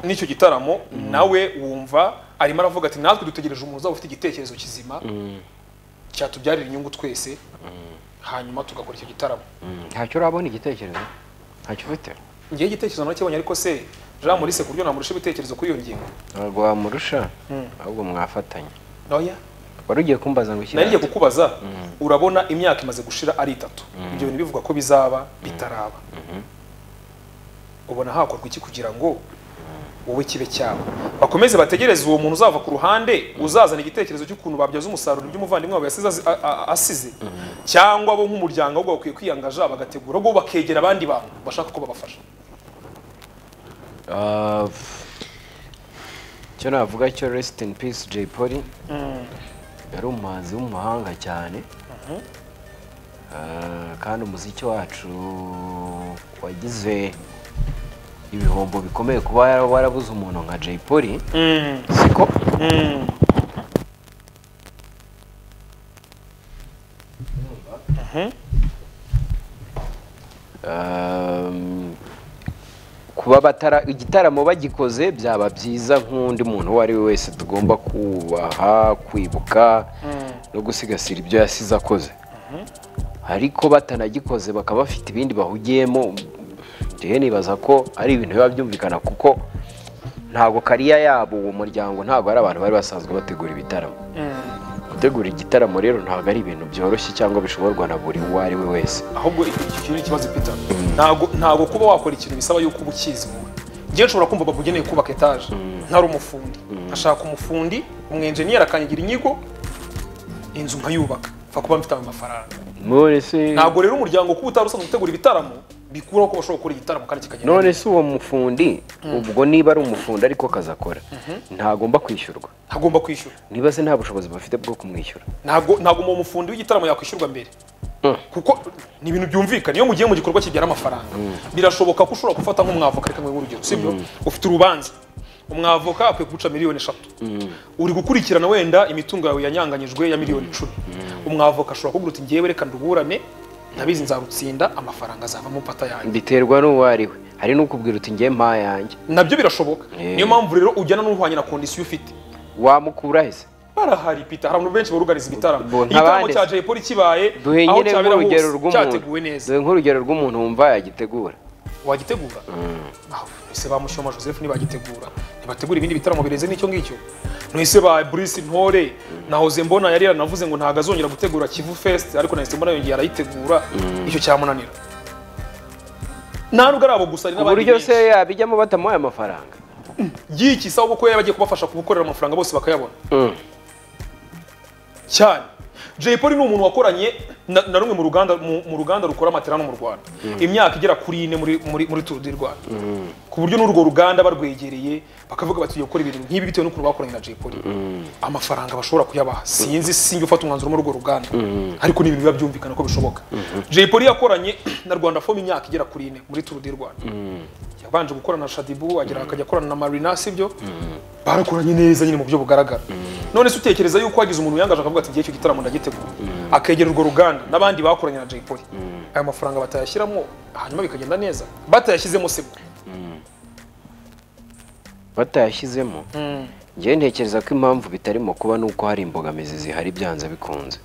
n'icyo gitaramo nawe wumva arimo aravuga ati natwe dutegereje umuntu uzaba ufite igitekerezo kizima cyatubyarira inyungu twese hanyuma tugakora icyo gitaramo
ntacyo urabona igitekerezo ntacyo ufite
ngewe igitekerezo narakibonye ariko se jean maurice ku buryo namurusha ibitekerezo kuri iyo ngingo
ntabwo wamurusha ahubwo mwafatanya
noya
wari ugiye kumbaza ngo
nari ngiye
ikirere
kukubaza urabona imyaka imaze gushira ari itatu ibyo bintu bivuga ko bizaba bitaraba ubona hakorwa iki kugira ngo wowe kibe cyabo bakomeze bategereze uwo muntu uzava ku ruhande uzazana igitekerezo cy'ukuntu babyaza umusaruro by'umuvandimwe wawe yasize azi- a- a- asize cyangwa bo nk'umuryango ahubwo bakwiye kwiyangaja bagategura ahubwo bakegera abandi bantu bashaka ko babafasha
Ah, pff. icyo navuga cyo resiti in peace Jay Polly yari umuhanzi w'umuhanga cyane Ah, kandi umuziki wacu wagize ibihombo bikomeye kuba warabuze umuntu nka Jay Polly siko Um, kuba batara igitaramo bagikoze byaba byiza nk'undi muntu uwo ari we wese tugomba kubaha kwibuka no gusigasira ibyo yasize akoze ariko batanagikoze bakaba bafite ibindi bahugiyemo njyewe nibaza ko ari ibintu biba byumvikana kuko ntabwo kariya yabo uwo muryango ntabwo ari abantu bari basanzwe bategura ibitaramo gutegura igitaramo rero ntabwo ari ibintu byoroshye cyangwa bishoborwa na buri uwo ari we wese
ahubwo icyo kintu ni ikibazo peter ntabwo ntabwo kuba wakora ikintu bisaba yuko uba ukizi wowe njyewe nshobora kumva bakugeneye kubaka etaje ntari umufundi ashaka umufundi umwenjeniyeri akanyagira inyigo inzu nkayubaka mfa kuba mfite ayo mafaranga
none se
ntabwo rero umuryango kuba utari usanzwe utegura ibitaramo bikuraho ko bashobora gukora igitaramo kandi kikagenda
none se uwo mufundi ubwo niba ari umufundi ariko akazi akora ntagomba kwishyurwa
ntagomba kwishyura
niba se nta bushobozi bafite bwo kumwishyura
ntabwo ntabwo uwo mufundi w'igitaramo yakwishyurwa mbere kuko ni ibintu byumvikana iyo mugiye mu gikorwa kibyara amafaranga birashoboka ko ushobora gufata nk'umwavoka reka nk'ubu urugero sibyo ufite urubanza umwavoka akwiye kuguca miliyoni eshatu uri gukurikirana wenda imitungo yawe yanyanganyijwe ya miliyoni icumi umwavoka ashobora kugira uti ngewe reka nduburane ndabizi nzarutsinda amafaranga azavamo pata yanjye
biterwa n'uwo ari we hari n'ukubwira uti ngiye mpa yanjye
nabyo birashoboka
Eh.
niyo mpamvu rero ujyana n'uhwanye na kondisiyo ufite
wamukura he se
barahari pita hari abantu benshi baruganiza ibitaramo
Bo,
igitaramo
ntabandi
cya Jay Polly kibaye aho
duhengere
cyabera hose
nk'urugero rw'umuntu
cyateguwe neza
duhe nk'urugero rw'umuntu wumva yagitegura
wagitegura ese ba mushyoma joseph ntibagitegura ntibategura ibindi bitaramo birenze n'icyo ngicyo ntise ba bruce ntore na hoze mbona yari yaranavuze ngo ntabwo azongera gutegura kivu fest ariko na mbona yongeye arayitegura icyo cyamunanira nta nubwo ari abo gusa hari
ku
n'abandi
buryo se
benshi
yabijyamo batamuhaye amafaranga
y'iki sawa kuko yari agiye kubafasha kubukorera amafaranga bose bakayabona cyane Jay Polly ni umuntu wakoranye na, na rumwe mu ruganda mu, mu ruganda rukora matera no mu Rwanda imyaka igera kuri ine muri muri muri Tour du Rwanda ku buryo n'urwo ruganda barwegereye bakavuga bati gukora ibintu nk'ibi bitewe n'ukuntu bakoranye na Jay Polly amafaranga bashobora kuyabaha sinzi sinjye ufata umwanzuro muri urwo ruganda ariko ni ibintu biba byumvikana ko bishoboka Jay Polly yakoranye na Rwanda Fom imyaka igera kuri ine muri Tour du Rwanda yabanje gukorana na Shadibu agira akajya akorana na Marina sibyo barakoranye neza nyine mu buryo bugaragara none se utekereza yuko hagize umuntu wiyangaje akavuga ati ngiye icyo gitaramo ndagitegura akegera urwo ruganda n'abandi bakoranye na Jay Polly ayo mafaranga batayashyiramo hanyuma bikagenda neza batayashyizemo se bwo
batayashyizemo ngewe ntekereza ko impamvu bitarimo kuba ni uko hari imbogamizi zihari byanze bikunze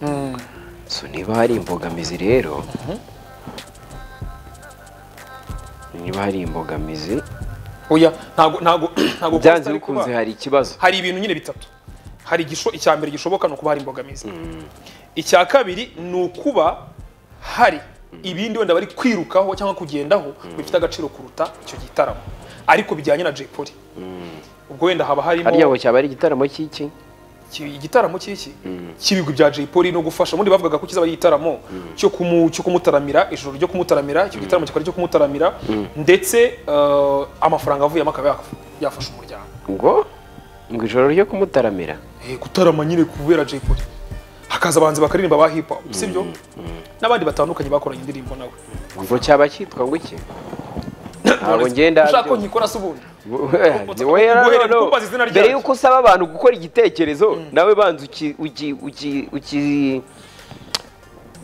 so niba hari imbogamizi rero niba hari imbogamizi
oya ntago ntago ntago
byanze
Costa ari kuba-
bikunze hari ikibazo
hari ibintu nyine bitatu hari igisho- icya mbere gishoboka ni ukuba hari imbogamizi icya kabiri ni ukuba hari ibindi wenda bari kwirukaho cyangwa kugendaho bifite agaciro kuruta icyo gitaramo ariko bijyanye na Jay Polly ubwo wenda haba harimo
hariya ngo cyaba ari igitaramo cy'iki
iki- igitaramo cy'iki cy'ibigwi bya Jay Polly no gufasha ubundi bavugaga ko kizaba ari igitaramo cyo kumu- cyo kumutaramira ijoro ryo kumutaramira icyo gitaramo kikaba ari icyo kumutaramira ndetse eh, amafaranga avuyemo akaba yaf- yafasha umuryango
ngo ngo ijoro ryo kumutaramira
Eh, gutarama nyine kubera Jay Polly hakaza abahanzi bakaririmba ba hip hop sibyo n'abandi batandukanye bakoranye indirimbo nawe
ngo cyaba cyitwa ngo iki ntabwo ngenda
ushaka ko nkikora se ubundi Guhera kukubaza izina
mbere
ryacyo.
y'uko usaba abantu gukora igitekerezo nawe banza uki uki uki uki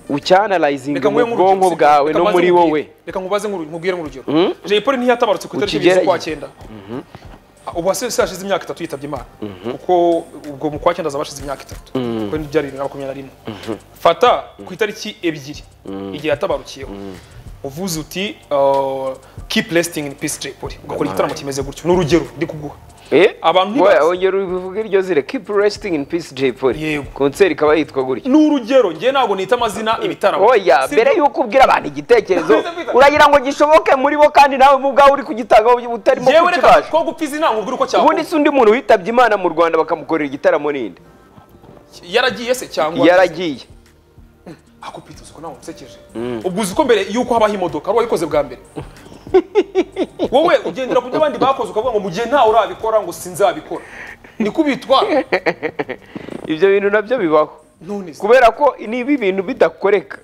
ucyanarayizinga
reka
mu
nguhe nk'urugero,
bwonko
sibyo?
bwawe
Reka
no
mbaze nk'urugero. reka nkubaze
muri wowe
nk'uru- nkubwire nk'urugero Jay Polly ntiyatabarutse ku itariki
Ukigerageze.
ebyiri z'ukwa cyenda ubu hasi hashize imyaka itatu yitabye imana kuko ubwo mu kwa cyenda azaba hashize imyaka itatu kuko byari bibiri na makumyabiri na rimwe fata ku itariki ebyiri igihe yatabarukiyeho uvuze uti uh, keep resting in peace Jay Polly ugakora igitaramo kimeze gutyo ni urugero ndi kuguha
eh
Abantu
wowe
ntibazi.
wongera ubivuge iryo zire keep resting in peace Jay Polly
Yego.
concert ikaba yitwa gutya
ni urugero njye ntabwo nita amazina ibitaramo
oya
Si
mbere
byo?
y'uko ubwira abantu igitekerezo
Biza, biza.
uragira ngo gishoboke muri bo kandi nawe mu bwawe uri kugitangaho utarimo
yewe reka
kukibasha
ko gupfa izina mubwire uko
ubundi
cyakorwa
si undi muntu witabye imana mu rwanda bakamukorera igitaramo ninde
yaragiye se cyangwa
yaragiye
ako pita uzi ko ntawe unsekeje ubwo uzi ko mbere y'uko habaho imodoka wari wayikoze bwa mbere wowe ugendera ku byo abandi bakoze ukavuga ngo mu gihe ntawe urabikora ngo sinzabikora niko ubitwara
ibyo bintu nabyo bibaho
none se
kubera ko niba ibintu bidakoreka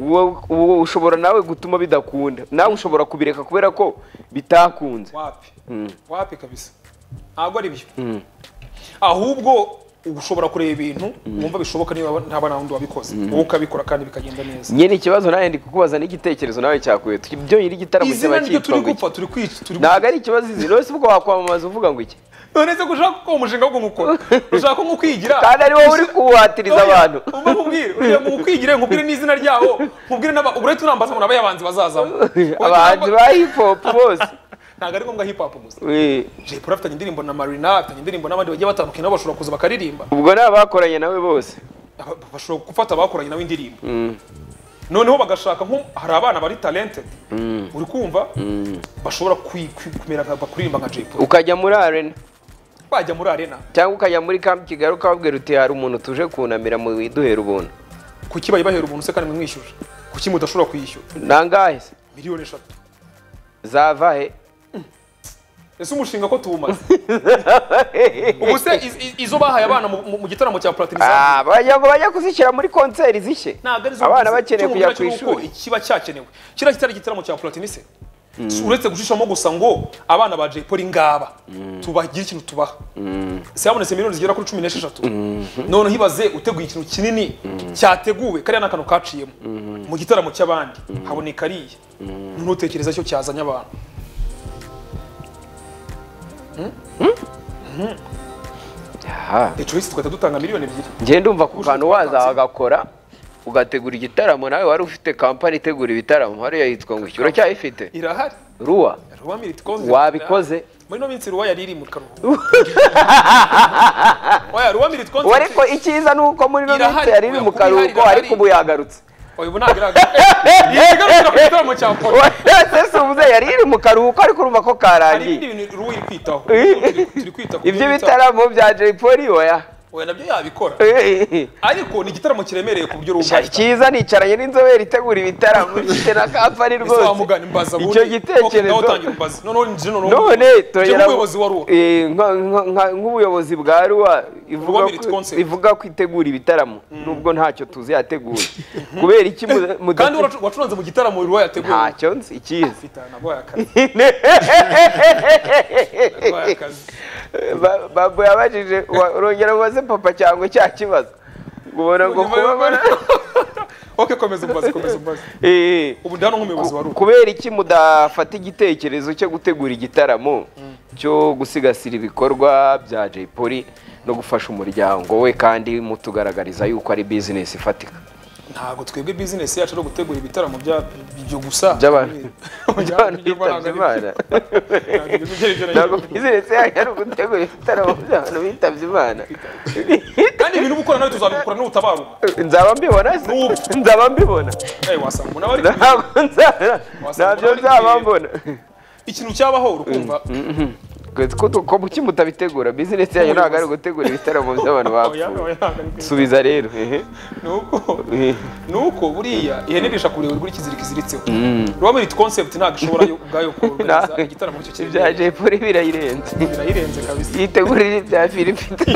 uwo- uwo ushobora nawe gutuma bidakunda nawe ushobora kubireka kubera ko bitakunze
wapi wapi kabisa ntabwo ari byo ahubwo uba ushobora kureba ibintu wumva bishoboka niba ntaba nta wundi wabikoze wowe ukabikora kandi bikagenda neza
nyine ikibazo nawe ndi kukubaza n'igitekerezo nawe cyakuye ibyo nyiri igitaramo
izina niryo
kiba cyitwa
turi
ngo iki
gupfa turi kwica turi
ntabwo ari ikibazo izina wese ubwo wakwamamaza uvuga ngo iki
none se ko ushaka ko umushinga wo kumukora ushaka nko kwigira
kandi ari wowe uri kuwuhatiriza abantu
uba nkubwire ugira ngo ukwigire nkubwire n'izina ryabo nkubwire n'aba ubure tunambaza umuntu aba yabanzi bazazamo
abahanzi ba hip hop bose
ntabwo ari ngombwa hip hop gusa
Eh,
Jay Polly afitanye indirimbo na Marina afitanye indirimbo n'abandi bagiye batandukanye nabo bashobora kuza bakaririmba
ubwo ni abakoranye nawe bose
Aba- bashobora gufata abakoranye nawe indirimbo noneho bagashaka nko hari abana bari talented uri kumva bashobora kwi- kwi- kumera nka bakuririmba nka Jay Polly
ukajya muri arena
bajya muri arena
cyangwa ukajya muri kamp kigali ukababwira uti hari umuntu tuje kunamira mu iduhera ubuntu
kuki bayibahera ubuntu se kandi mwimwishyuje kuki mudashobora kuyishyura
nangahe se
miliyoni eshatu
zava he
ese umushinga ko tuwumaze ubu se iz- iz- izo bahaye abana mu- mu- mu gitaramo cya platini
Ah, bajya ngo bajya kuzishyira muri konseri zishye abana bakeneye kujya ku ishuri
kiba cyakenewe kiriya kitari igitaramo cya platini se Si uretse gushishamo gusa ngo abana ba Jay Polly ngaba tubagire ikintu tubaha se habonetse miliyoni zigera kuri cumi n'esheshatu noneho ibaze uteguye ikintu kinini cyateguwe kariya n'akantu kaciyemo mu gitaramo cy'abandi haboneka ariya ntutekereza cyo cyazanye abantu
Aha.
the choice tugahita dutanga miliyoni ebyiri
njye ndumva ku kantu waza wagakora ugategura igitaramo nawe wari ufite kampani itegura ibitaramo hariya yitwa ngo iki uracyayifite
irahari
ruwa
Ruwa Militi Concert.
Wabikoze?
muri ino minsi ruwa yari iri mu karuhuko oya ruwa miriti
ubu ariko icyiza ni uko muri ino
Irahari,
minsi yari iri
oya,
mu
kuko irahari,
karuhuko
irahari.
ariko ubu yagarutse
oya ubu ntabwo iragaragara iyi igarukira ku gitaramo cya Polly
ese uvuze yari iri mu karuhuko ariko urumva ko
hari ibindi
karangiye
bintu ruwa iri kwitaho turi kwita ku
ibyo
bita-
bitaramo bya Jay Polly oya
oya nabyo yabikora ariko ni igitaramo kiremereye ku buryo ruba
Sha- cyiza nicaranye n'inzobere itegura ibitaramo ifite na kampani
ese
rwose
wamugana imbaza ubundi
icyo
Okay, nawe
gitekerezo
utangira imbaza noneho nje noneho
none turagera
umuyobozi wa ruwa
Eh, nka- nka- nka- nk'ubuyobozi bwa ruwa ivuga
Ruwa Merit
ko-
Concert.
ivuga ko itegura ibitaramo nubwo ntacyo tuzi yategura kubera iki muda-
kandi
mudafite
waracu- wacuranze mu gitaramo ruwa yateguye
ntacyo nzi ikizi
Fita, nabwo yakaze nabwo yakaze
Ba- babo yabajije wa- urongera ubaze papa cyangwa cya kibazo ubona ngo
Nyuma yo-
kubabara
okay komeza umbaze komeza umbaze
Eh,
ubu ndano nk'umuyobozi wa ruwa
kubera iki mudafata igitekerezo cyo gutegura igitaramo cyo gusigasira ibikorwa bya Jay Polly no gufasha umuryango we kandi mutugaragariza yuko ari bizinesi ifatika
ntabwo twebwe bizinesi yacu ari ugutegura ibitaramo bya- byo gusa
By'abantu.
By'abantu
By'abantu bitabye Imana.
Ntabwo ibyo byerekeranye.
ntabwo bizinesi yanyu ari ugutegura ibitaramo by'abantu bitabye Imana
kandi ibintu uba ukora nawe tuzabikora n'ubutabaruka
nzaba mbibona se nzaba mbibona
Eh, wasanga umuntu aba ari
ntabwo nzaba ntabyo nzaba mbona
ikintu cyabaho urukumva
ko kuki mutabitegura bizinesi yanyu ntabwo ari ugutegura ibitaramo by'abantu
oya,
bapfuye
oya, ntabwo ari byo.
subiza rero ehe.
Ni uko-
Ehe.
ni uko buriya ihene irisha ku buriri kuri ikiziriko iziritseho ruba muri concept ntabwo ishobora yo- ubwayo
Ntabwo.
kugaragaza igitaramo cyo
ibya
kirimo
jepuri birayirenze
birayirenze kabisa
yitegurira ibya filipita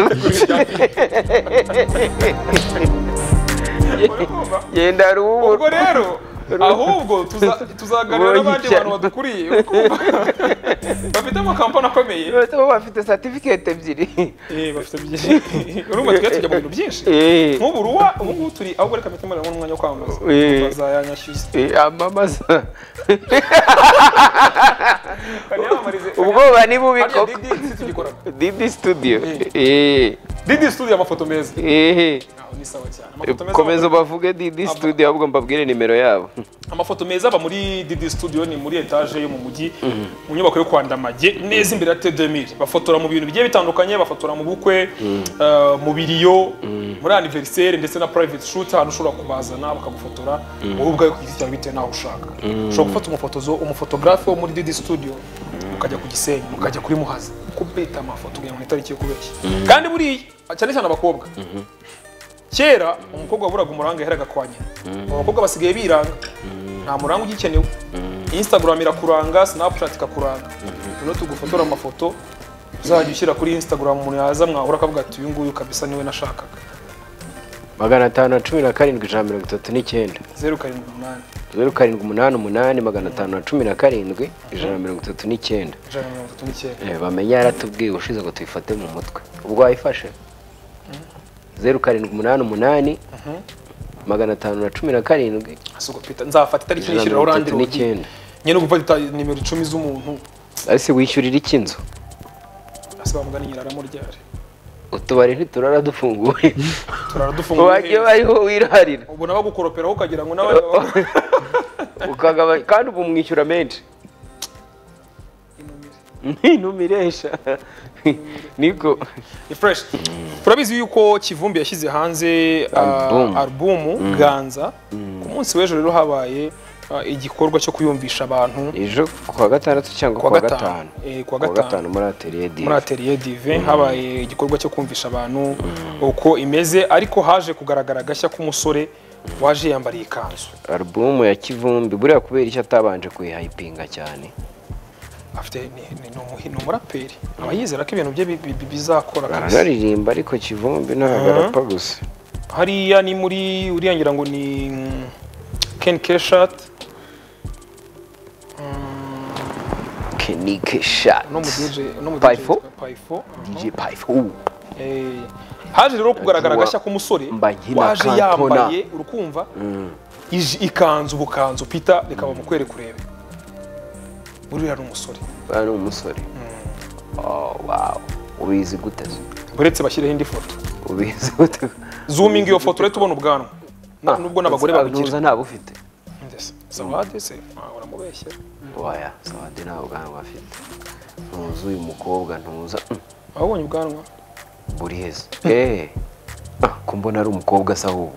yenda hari ubu
ubwo rero ahubwo tuza- tuzaganira n'abandi
Ubonye
bantu badukuriye ukumva bafite amakampani akomeye
bo bafite satifiketi ebyiri
Eh, bafite byinshi urumva tujya tujya mu bintu byinshi
Eh.
nk'ubu ruwa ubu ngubu turi aho reka mpite mbonera umwanya wo kwamamaza
Eh.
bazayanyashyuza
Eh, amamaza
banayamamarize
ubwoba ni bubi
Hariya
koko
Didi situgikorana
didi studio
Didi studio amafoto meza
Eh, eh.
Aho ni sawa cyane amafoto meza
komeza ubavuge didi studio ahubwo mbabwire nimero yabo
amafoto meza aba muri Didi Studio ni muri etage yo mu mujyi mu nyubako yo kwa Ndamage neza imbere ya T2000 bafotora mu bintu bigiye bitandukanye bafotora mu bukwe eh, mu biriyo muri anniversaire ndetse na private shoot ahantu ushobora kubazana bakagufotora wowe ubwawe ku giti cyawe bitewe n'aho ushaka ushobora gufata umufotozo umufotographe wo muri Didi Studio mukajya ku Gisenyi mukajya kuri Muhazi kubeta amafoto kugira ngo ni itariki yo kubeshya kandi buriya cyane cyane abakobwa kera umukobwa waburaga umuranga yaheraga kwa nyina ubu abakobwa basigaye biranga nta muranga ugikenewe instagram irakuranga snapchat ikakuranga rero tugufotora amafoto uzajya ushyira kuri instagram umuntu yaza mwahura akavuga ati uyu nguyu kabisa niwe nashakaga
magana atanu na cumi na karindwi ijana mirongo itatu n'icyenda
zeru karindwi umunani
zeru karindwi umunani umunani magana atanu na cumi na karindwi ijana mirongo itatu n'icyenda
ijana na mirongo itatu n'icyenda
Eh, bamenya yaratubwiye ushize ngo tuyifate mu mutwe ubwo wayifashe zeru karindwi umunani umunani magana atanu na cumi na karindwi
hasi ubwo Peter, nzafata itariki
ijana na
nishyiriraho
mirongo
urandi
itatu
rugi
n'icyenda
nyine gufata ita- nimero icumi z'umuntu
ariko wishyurira iki inzu
hasi bamugana nyiraramo ryari
utubari ntiturara dufunguye wagiye
turaradufunguye
bariho wirarira
ubu nabagukoroperaho ukagira ngo nawe
ukagaba kandi ubu mwishyura menshi ntinumiresha niko
ni fresh turabizi yuko kivumbi yashyize hanze
Album.
uh, albumu ganza ku munsi w'ejo rero habaye uh, igikorwa cyo kuyumvisha abantu
ejo kuwa gatandatu cyangwa
Kuwa
kuwa
gatanu.
gatanu
Eh, kuwa
kuwa
gatanu.
gatanu muri ateriye di
muri ateriye dive habaye igikorwa cyo kumvisha abantu uko imeze ariko haje kugaragara agashya k'umusore waje yambariye ikanzu
alubumu ya kivumbi buriya kubera icyo atabanje kuyihayipinga cyane
afite ni- ni- ni umuhi- ni umuraperi aba yizera ko ibintu bye bi- bi- bi- bizakora kabisa
aranaririmba ariko kivumbi ntabwo arapfa gusa
hariya ni muri uriya ngira ngo ni mm, Ken Keshat
kenike shati
no mu DJ no mu DJ
Payfo?
yitwa Payfo
dj payfu
Eh, haje rero kugaragara agashya k'umusore
Mba nkina
waje
kantona.
yambaye urukumva iji- ikanzu ubukanzu pita reka bamukwereka urebe buriya ni umusore
ni umusore oh wow ubizi gute se?
uretse bashyireho indi foto
ubizi gute
zuminga iyo foto urahita ubona ubwanwa Na- nubwo n'abagore
Ah,
babugira
ntuza ntabwo ufite
Ndetse, sawade se Ah, uramubeshyera
waya sawadi nta bwanwa afite ntuza uyu mukobwa ntuza Mm,
wabonye ubwanwa
buri heza eee ko mbona ari umukobwa asa ahubwo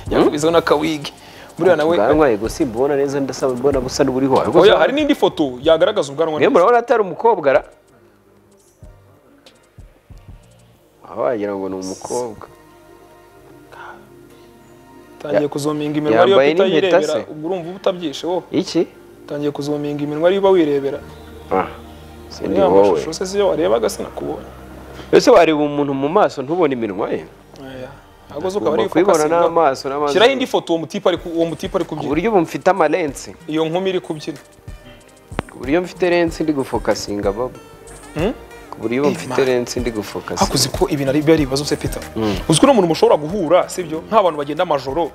yakubizeho n'akawigi buriya nawe
ubwanwa yego simbubona neza ndasaba mbona busa n'uburiho
oya hari n'indi foto yagaragaza ubwanwa
mwe
neza.
murabona atari umukobwa ra aho wagira ngo ni umukobwa
tangiye
Ya-
kuzuminga iminwa ariyo
yambaye
pita
n'impeta
yirebera
se?
ubwo urumva uba utabyishe wowe
iki
tangiye kuzuminga iminwa ariyo uba wirebera
ah sindi
uriya
wowe
mashusho se siyo warebaga sinakubonye
ese wareba umuntu mu maso ntubone iminwa ye
Oya, ahubwo zo ukaba
ugomba
ari
kubibona
focusing na-
n'amaso n'amaso
shyiraho indi foto uwo mutipe ari ku- uwo mutipe ari
ku
kubyina
buryo ubu mfite amalensi
iyo nkumi iri kubyina
ku buryo mfite lensi ndi gufokasinga babo
Hmm?
ku buryo ubu
Eh,
mfite
man.
lensi ndi gufokasinga
hakuzi ko ibintu ari biba ari ibibazo se peter uzi ko n'umuntu mushobora guhura sibyo nk'abantu bagenda amajoro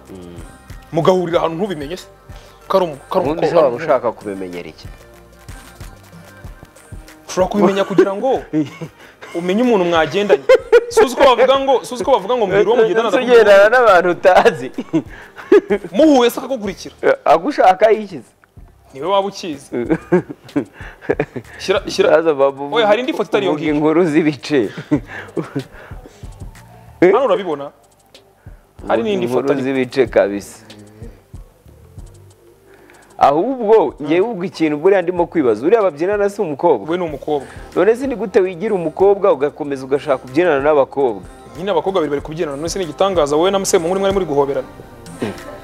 mugahurira ahantu ntubimenye se ko ari umu- ko ari
ubundi se
umukobwa
waba ushaka kubimenyera iki
ushobora kubimenya kugira ngo umenye umuntu mwagendanye suzi ko bavuga ngo suzi ko bavuga ngo mbwira uwo mugendana ndakubwira
ugendana n'abantu utazi
muhuye se akagukurikira
agushaka yikize
niwe waba ukizi shyira shyira Oya, hari indi foto itari iyo ngiyo.
inkuru z'ibice
hano urabibona hari n'indi
Inkuru
foto ariko.
z'ibice kabisa ahubwo ngewe ubwo ikintu buriya ndimo kwibaza uriya babyinana si umukobwa
we ni umukobwa
none se ni gute wigira umukobwa ugakomeza ugashaka kubyinana n'abakobwa
nyine abakobwa babiri bari kubyinana none se ni igitangaza wowe na musemuhungu mwari muri guhoberana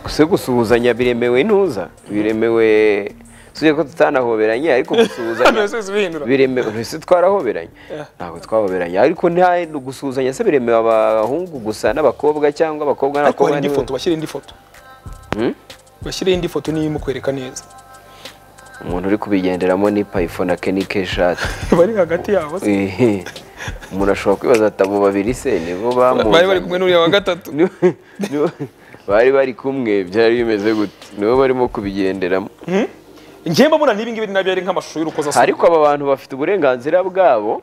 se gusuhuzanya biremewe ntuza biremewe suye ko tutanahoberanye ariko
hano
gusuhuzanya
yose bihindura
biremewe ese twarahoberanye ntabwo twahoberanye ariko nta gusuhuzanya se biremewe abahungu gusa n'abakobwa cyangwa abakobwa
ariko hari
n'abakobwa
indi
ni-
foto bashyire indi foto
Hmm?
bashyire indi foto niyo imukwereka neza
umuntu uri kubigenderamo ni payifone akenike shati
bari hagati yabo se
Ehe. umuntu ashobora kwibaza ati abo babiri se nibo
bari bari kumwe
bamuzanye
n'uriya wa gatatu
Nibo- nibo- bari bari kumwe byari bimeze gute nibo barimo kubigenderamo
njyewe mbona n'ibi ngibi nabyo ari nk'amashusho y'urukozasoni
ariko aba bantu bafite uburenganzira bwabo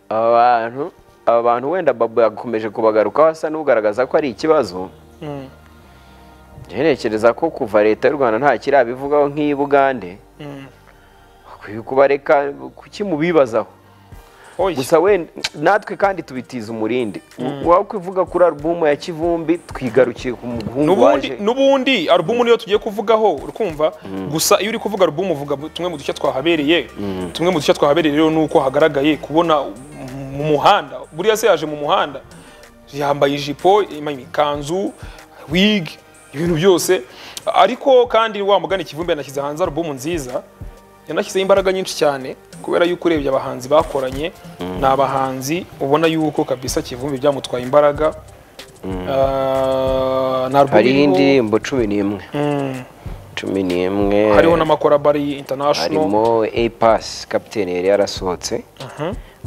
aba bantu aba bantu wenda babo yakomeje kubagarukaho asa n'ugaragaza ko ari ikibazo
Mm,
Njye ntekereza ko kuva leta y'u rwanda nta kirabivugaho nk'iyi bugande
mm.
bakwiye kubareka kuki mubibazaho
Oya.
gusa wenda natwe kandi tubitiza umurindi wakwivuga kuri alubumu ya kivumbi twigarukiye ku muhungu
nubundi
waje
nubundi alubumu niyo tugiye kuvugaho urikumva gusa iyo uri kuvuga alubumu uvuga mu- tumwe mu dushya twahabereye tumwe mu dushya twahabereye rero ni uko hagaragaye kubona mu muhanda buriya se yaje mu muhanda yambaye ijipo ima- ikanzu wig ibintu byose ariko kandi wa mugani kivumbi yanashyize hanze alubumu nziza yanashyizeho imbaraga nyinshi cyane kubera yuko urebye abahanzi bakoranye ni abahanzi ubona yuko kabisa kivumbi byamutwaye imbaraga Ah, nta album
hariho
iriho-
indirimbo cumi n'imwe
Mm.
cumi n'imwe
hariho n'amakorabari international
harimo a pass capitaine yari yarasohotse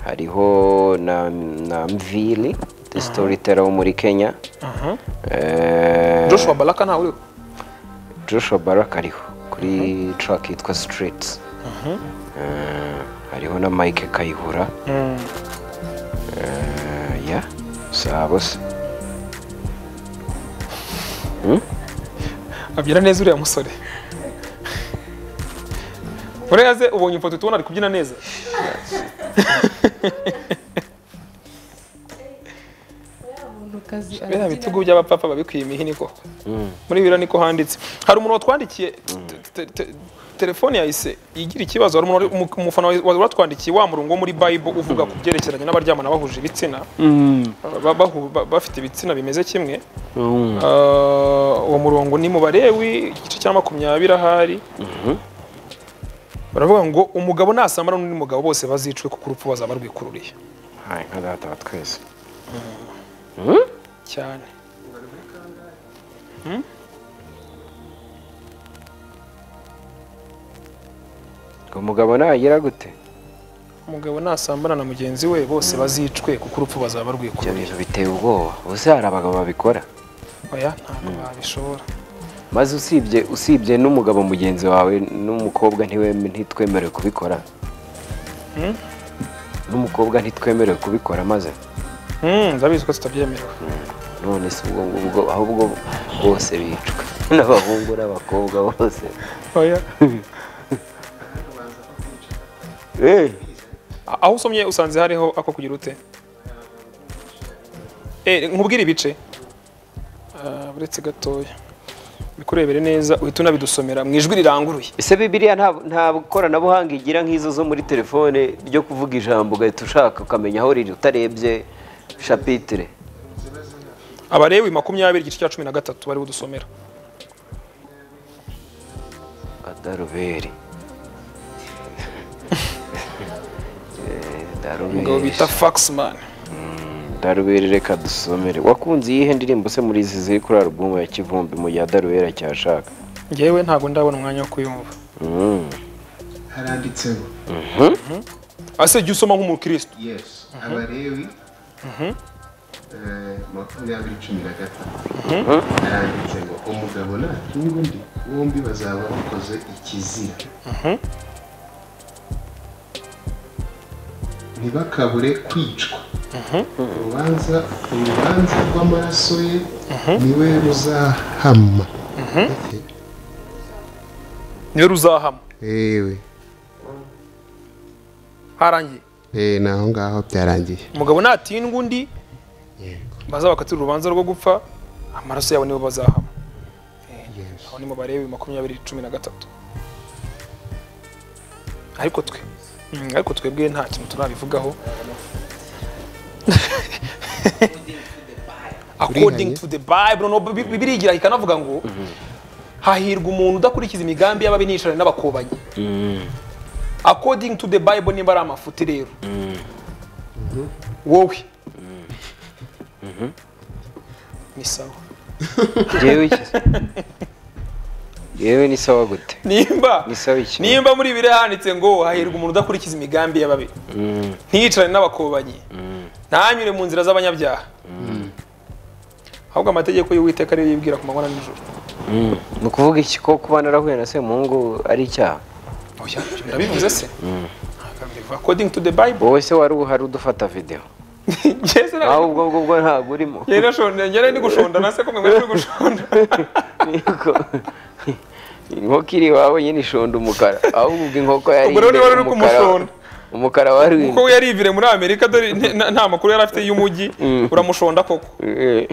hariho na, na mvili the storyteller wo muri kenya Eh,
joshua baraka ntawe uriho
joshua barak ariho kuri track yitwa streets Eh, hariho na mike kayihura Eh, ya sabo se
abyina neza uriya musore buriya se ubonye ifoto tubona ari kubyina neza biriya bitugu by'abapapa babikwiye imihini koko muri biriya niko handitse hari umuntu watwandikiye te- te- te- telefone yahise igira ikibazo hari umuntu wari- umu- umufana wari watwandikiye wa murongo wo muri bible uvuga ku byerekeranye n'abaryamana bahuje ibitsina ba- bahu- ba- bafite ibitsina bimeze kimwe Ah, uwo murongo ni mu barewi igice cya makumyabiri ahari baravuga ngo umugabo nasamara n'undi mugabo bose bazicwe kuko urupfu bazaba rwikururiye
Hai, nka data wa twese
cyane Hmm?
ngo mugabo nagira gute
umugabo nasambana na mugenzi we bose bazicwe kuko urupfu bazaba
ibyo
rwikururiye
bintu biteye ubwoba ubuse hari abagabo babikora
oya ntabwo babishobora
maze usibye usibye n'umugabo mugenzi wawe n'umukobwa ntiwe- ntitwemerewe kubikora
Hmm?
n'umukobwa ntitwemerewe kubikora maze
Hmm, ndabizi ko tutabyemerewe
none si ubwo ngubwo ahubwo bose bicwa n'abahungu n'abakobwa bose
oya
Eh,
A- aho usomye usanze hariho ako kugira ute Eh, nkubwire ibice Ah, uretse gatoya bikurebere neza uhita unabidusomera mu ijwi riranguruye
ese bibiliya nta nta koranabuhanga igira nk'izo zo muri telefone ryo kuvuga ijambo ugahita ushaka ukamenya aho riri utarebye shapitire
abarewi makumyabiri igice cya cumi na gatatu bariho udusomera
adaruberi Eh, daruberi.
umugabo bita faxman
Daruberi reka dusomere wakunze iyihe ndirimbo se muri izi ziri kuri alubumu ya Kivumbi mu gihe Daruberi acyashaka
ngewe ntabwo ndabona umwanya wo kuyumva
Mm.
haranditseho
ase jya usoma nk'umukristo
yesi abarewi eh, makumyabiri cumi na gatanu haranditse ngo umugabo na n'undi bombi bazaba bakoze ikizira ntibakabure kwicwa urubanza urubanza rw'amaraso ye niwe ruzahama
niwe ruzahama
yewe
harangiye
eh, ni aho ngaho byarangiye
umugabo natindwa undi baza bakatira urubanza rwo gupfa amaraso yabo nibo bazahama aho ni mu barebi makumyabiri cumi na gatatu ariko twe mm, ariko twebwe nta kintu turabivugaho according to the bible no Bi- bibiliya igira ikanavuga ngo hahirwa umuntu udakurikiza imigambi y'ababi nicaranye n'abakobanyi according to the bible niba ari amafuti rero wowe ni sawa
yewe iki yewe ni sawa gute
nimba
Ni sawa iki?
nimba muri bibiliya handitse ngo hahirwa umuntu udakurikiza imigambi y'ababi ntiyicarane n'abakobanyi ntanyure mu nzira z'abanyabyaha ahubwo amategeko y'uwiteka ariyo yibwira ku manywa na nijoro
ni ukuvuga iki ko kuba narahuye na semuhungu ari icyaha
oya birabivuze se according to the bible
wowe se wari uhari udufata videwo
njye se na-
nawe ubwo ngubwo ntabwo urimo
njye nashonje njye nari ndi gushondana se ko mwe mwari muri gushonda
Niko. inkoko iri iwawe nyine ishonda umukara ahubwo ubwo inkoko yari
Ubwo rero
imbere,
wari uri
umukara-
kumushonda.
umukara wari
kuko we yarivire muri amerika dore nte- nta- nta makuru yari afite y'umujyi uramushonda koko
Eh,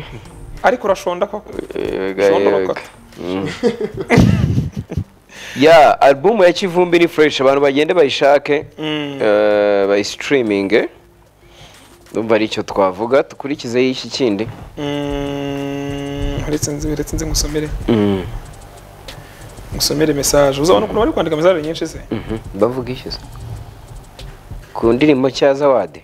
ariko urashonda koko
yega,
Shonda
yega.
bakata.
Mm. ya alubumu ya kivumbi ni fureshi abantu bagende bayishake eh, bayisitiriminge numva ari icyo twavuga dukurikizeho iki kindi
Mm, uretse nzi uretse nzi musomere musomere message uzabona ukuntu bari kwandika message nyinshi se
bavuga iki se ku ndirimbo cya zawadi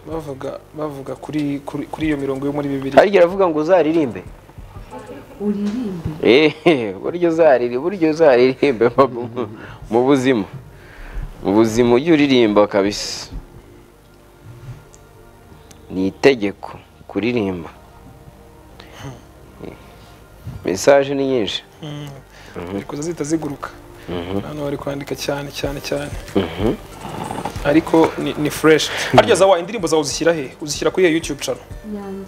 bavuga bavuga kuri kuri kuri iyo mirongo yo muri bibiri
harya aravuga ngo uzaririmbe
uririmbe
Eh, buryo uzariri buryo uzaririmbe mu- mu buzima mu buzima ujye uririmba kabisa ni itegeko kuririmba mesaje ni nyinshi
ariko zita ziguruka hano bari kwandika cyane cyane cyane ariko ni, ni fresh harya zawa indirimbo zawe uzishyira he uzishyira kuri iyo youtube channel
yanjye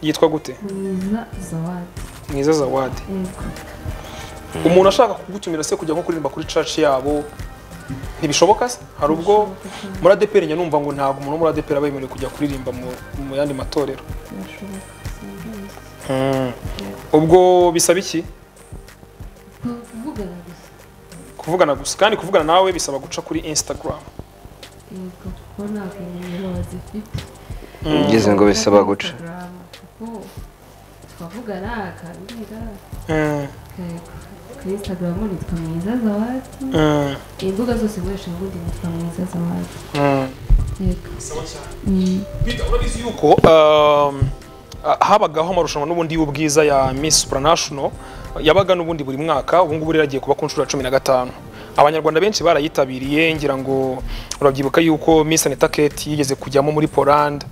yitwa gute
mwiza zawadi
mwiza zawadi
yego
umuntu ashaka kugutumira se kujya nko kuririmba kuri church yabo ntibishoboka se hari ubwo muri ADPR njya numva ngo ntabwo umuntu wo muri ADPR aba yemerewe kujya kuririmba mu, mu yandi matorero
birashoboka
Mm. ubwo bisaba iki
kuvugana gusa
kuvugana gusa kandi kuvugana nawe bisaba guca kuri instagram
yego kuko nta kumenya bazifite
bigeze ngo bisaba guca
Instagram, kuko twavugana akambwira
Mm,
yego kuri instagram nitwa mwiza zawadi
mm,
imbuga zose nkoresha ubundi nitwa mwiza zawadi
mm.
yego
Peter, urabizi yuko um, ah, habagaho amarushanwa n'ubundi y'ubwiza ya Miss Supranational yabaga n'ubundi buri mwaka ubu ngubu rero agiye kuba ku nshuro ya cumi na gatanu abanyarwanda benshi barayitabiriye ngira ngo urabyibuka yuko Miss Anita Kate yigeze kujyamo muri Poland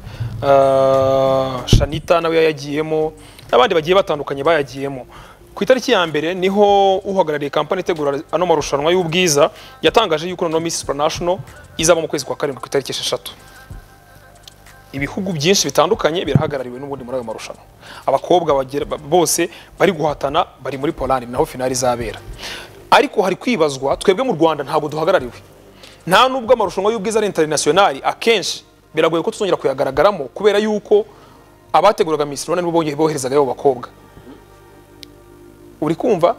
uh, Shanita nawe yayagiyemo n'abandi bagiye batandukanye bayagiyemo ku itariki ya mbere niho uhagarariye kampani itegura ano marushanwa y'ubwiza yatangaje yuko noneho Miss Supranational izaba mu kwezi kwa karindwi ku itariki esheshatu ibihugu byinshi bitandukanye birahagarariwe n'ubundi muri ayo marushanwa abakobwa bagera- ba- bose bari guhatana bari muri polandi naho finali izabera ariko hari kwibazwa twebwe mu rwanda ntabwo duhagarariwe nta nubwo amarushanwa y'ubwiza ari internationali akenshi biragoye ko tuzongera kuyagaragaramo kubera yuko abateguraga Miss Rwanda nibo bongeye boherezaga abo bakobwa uri kumva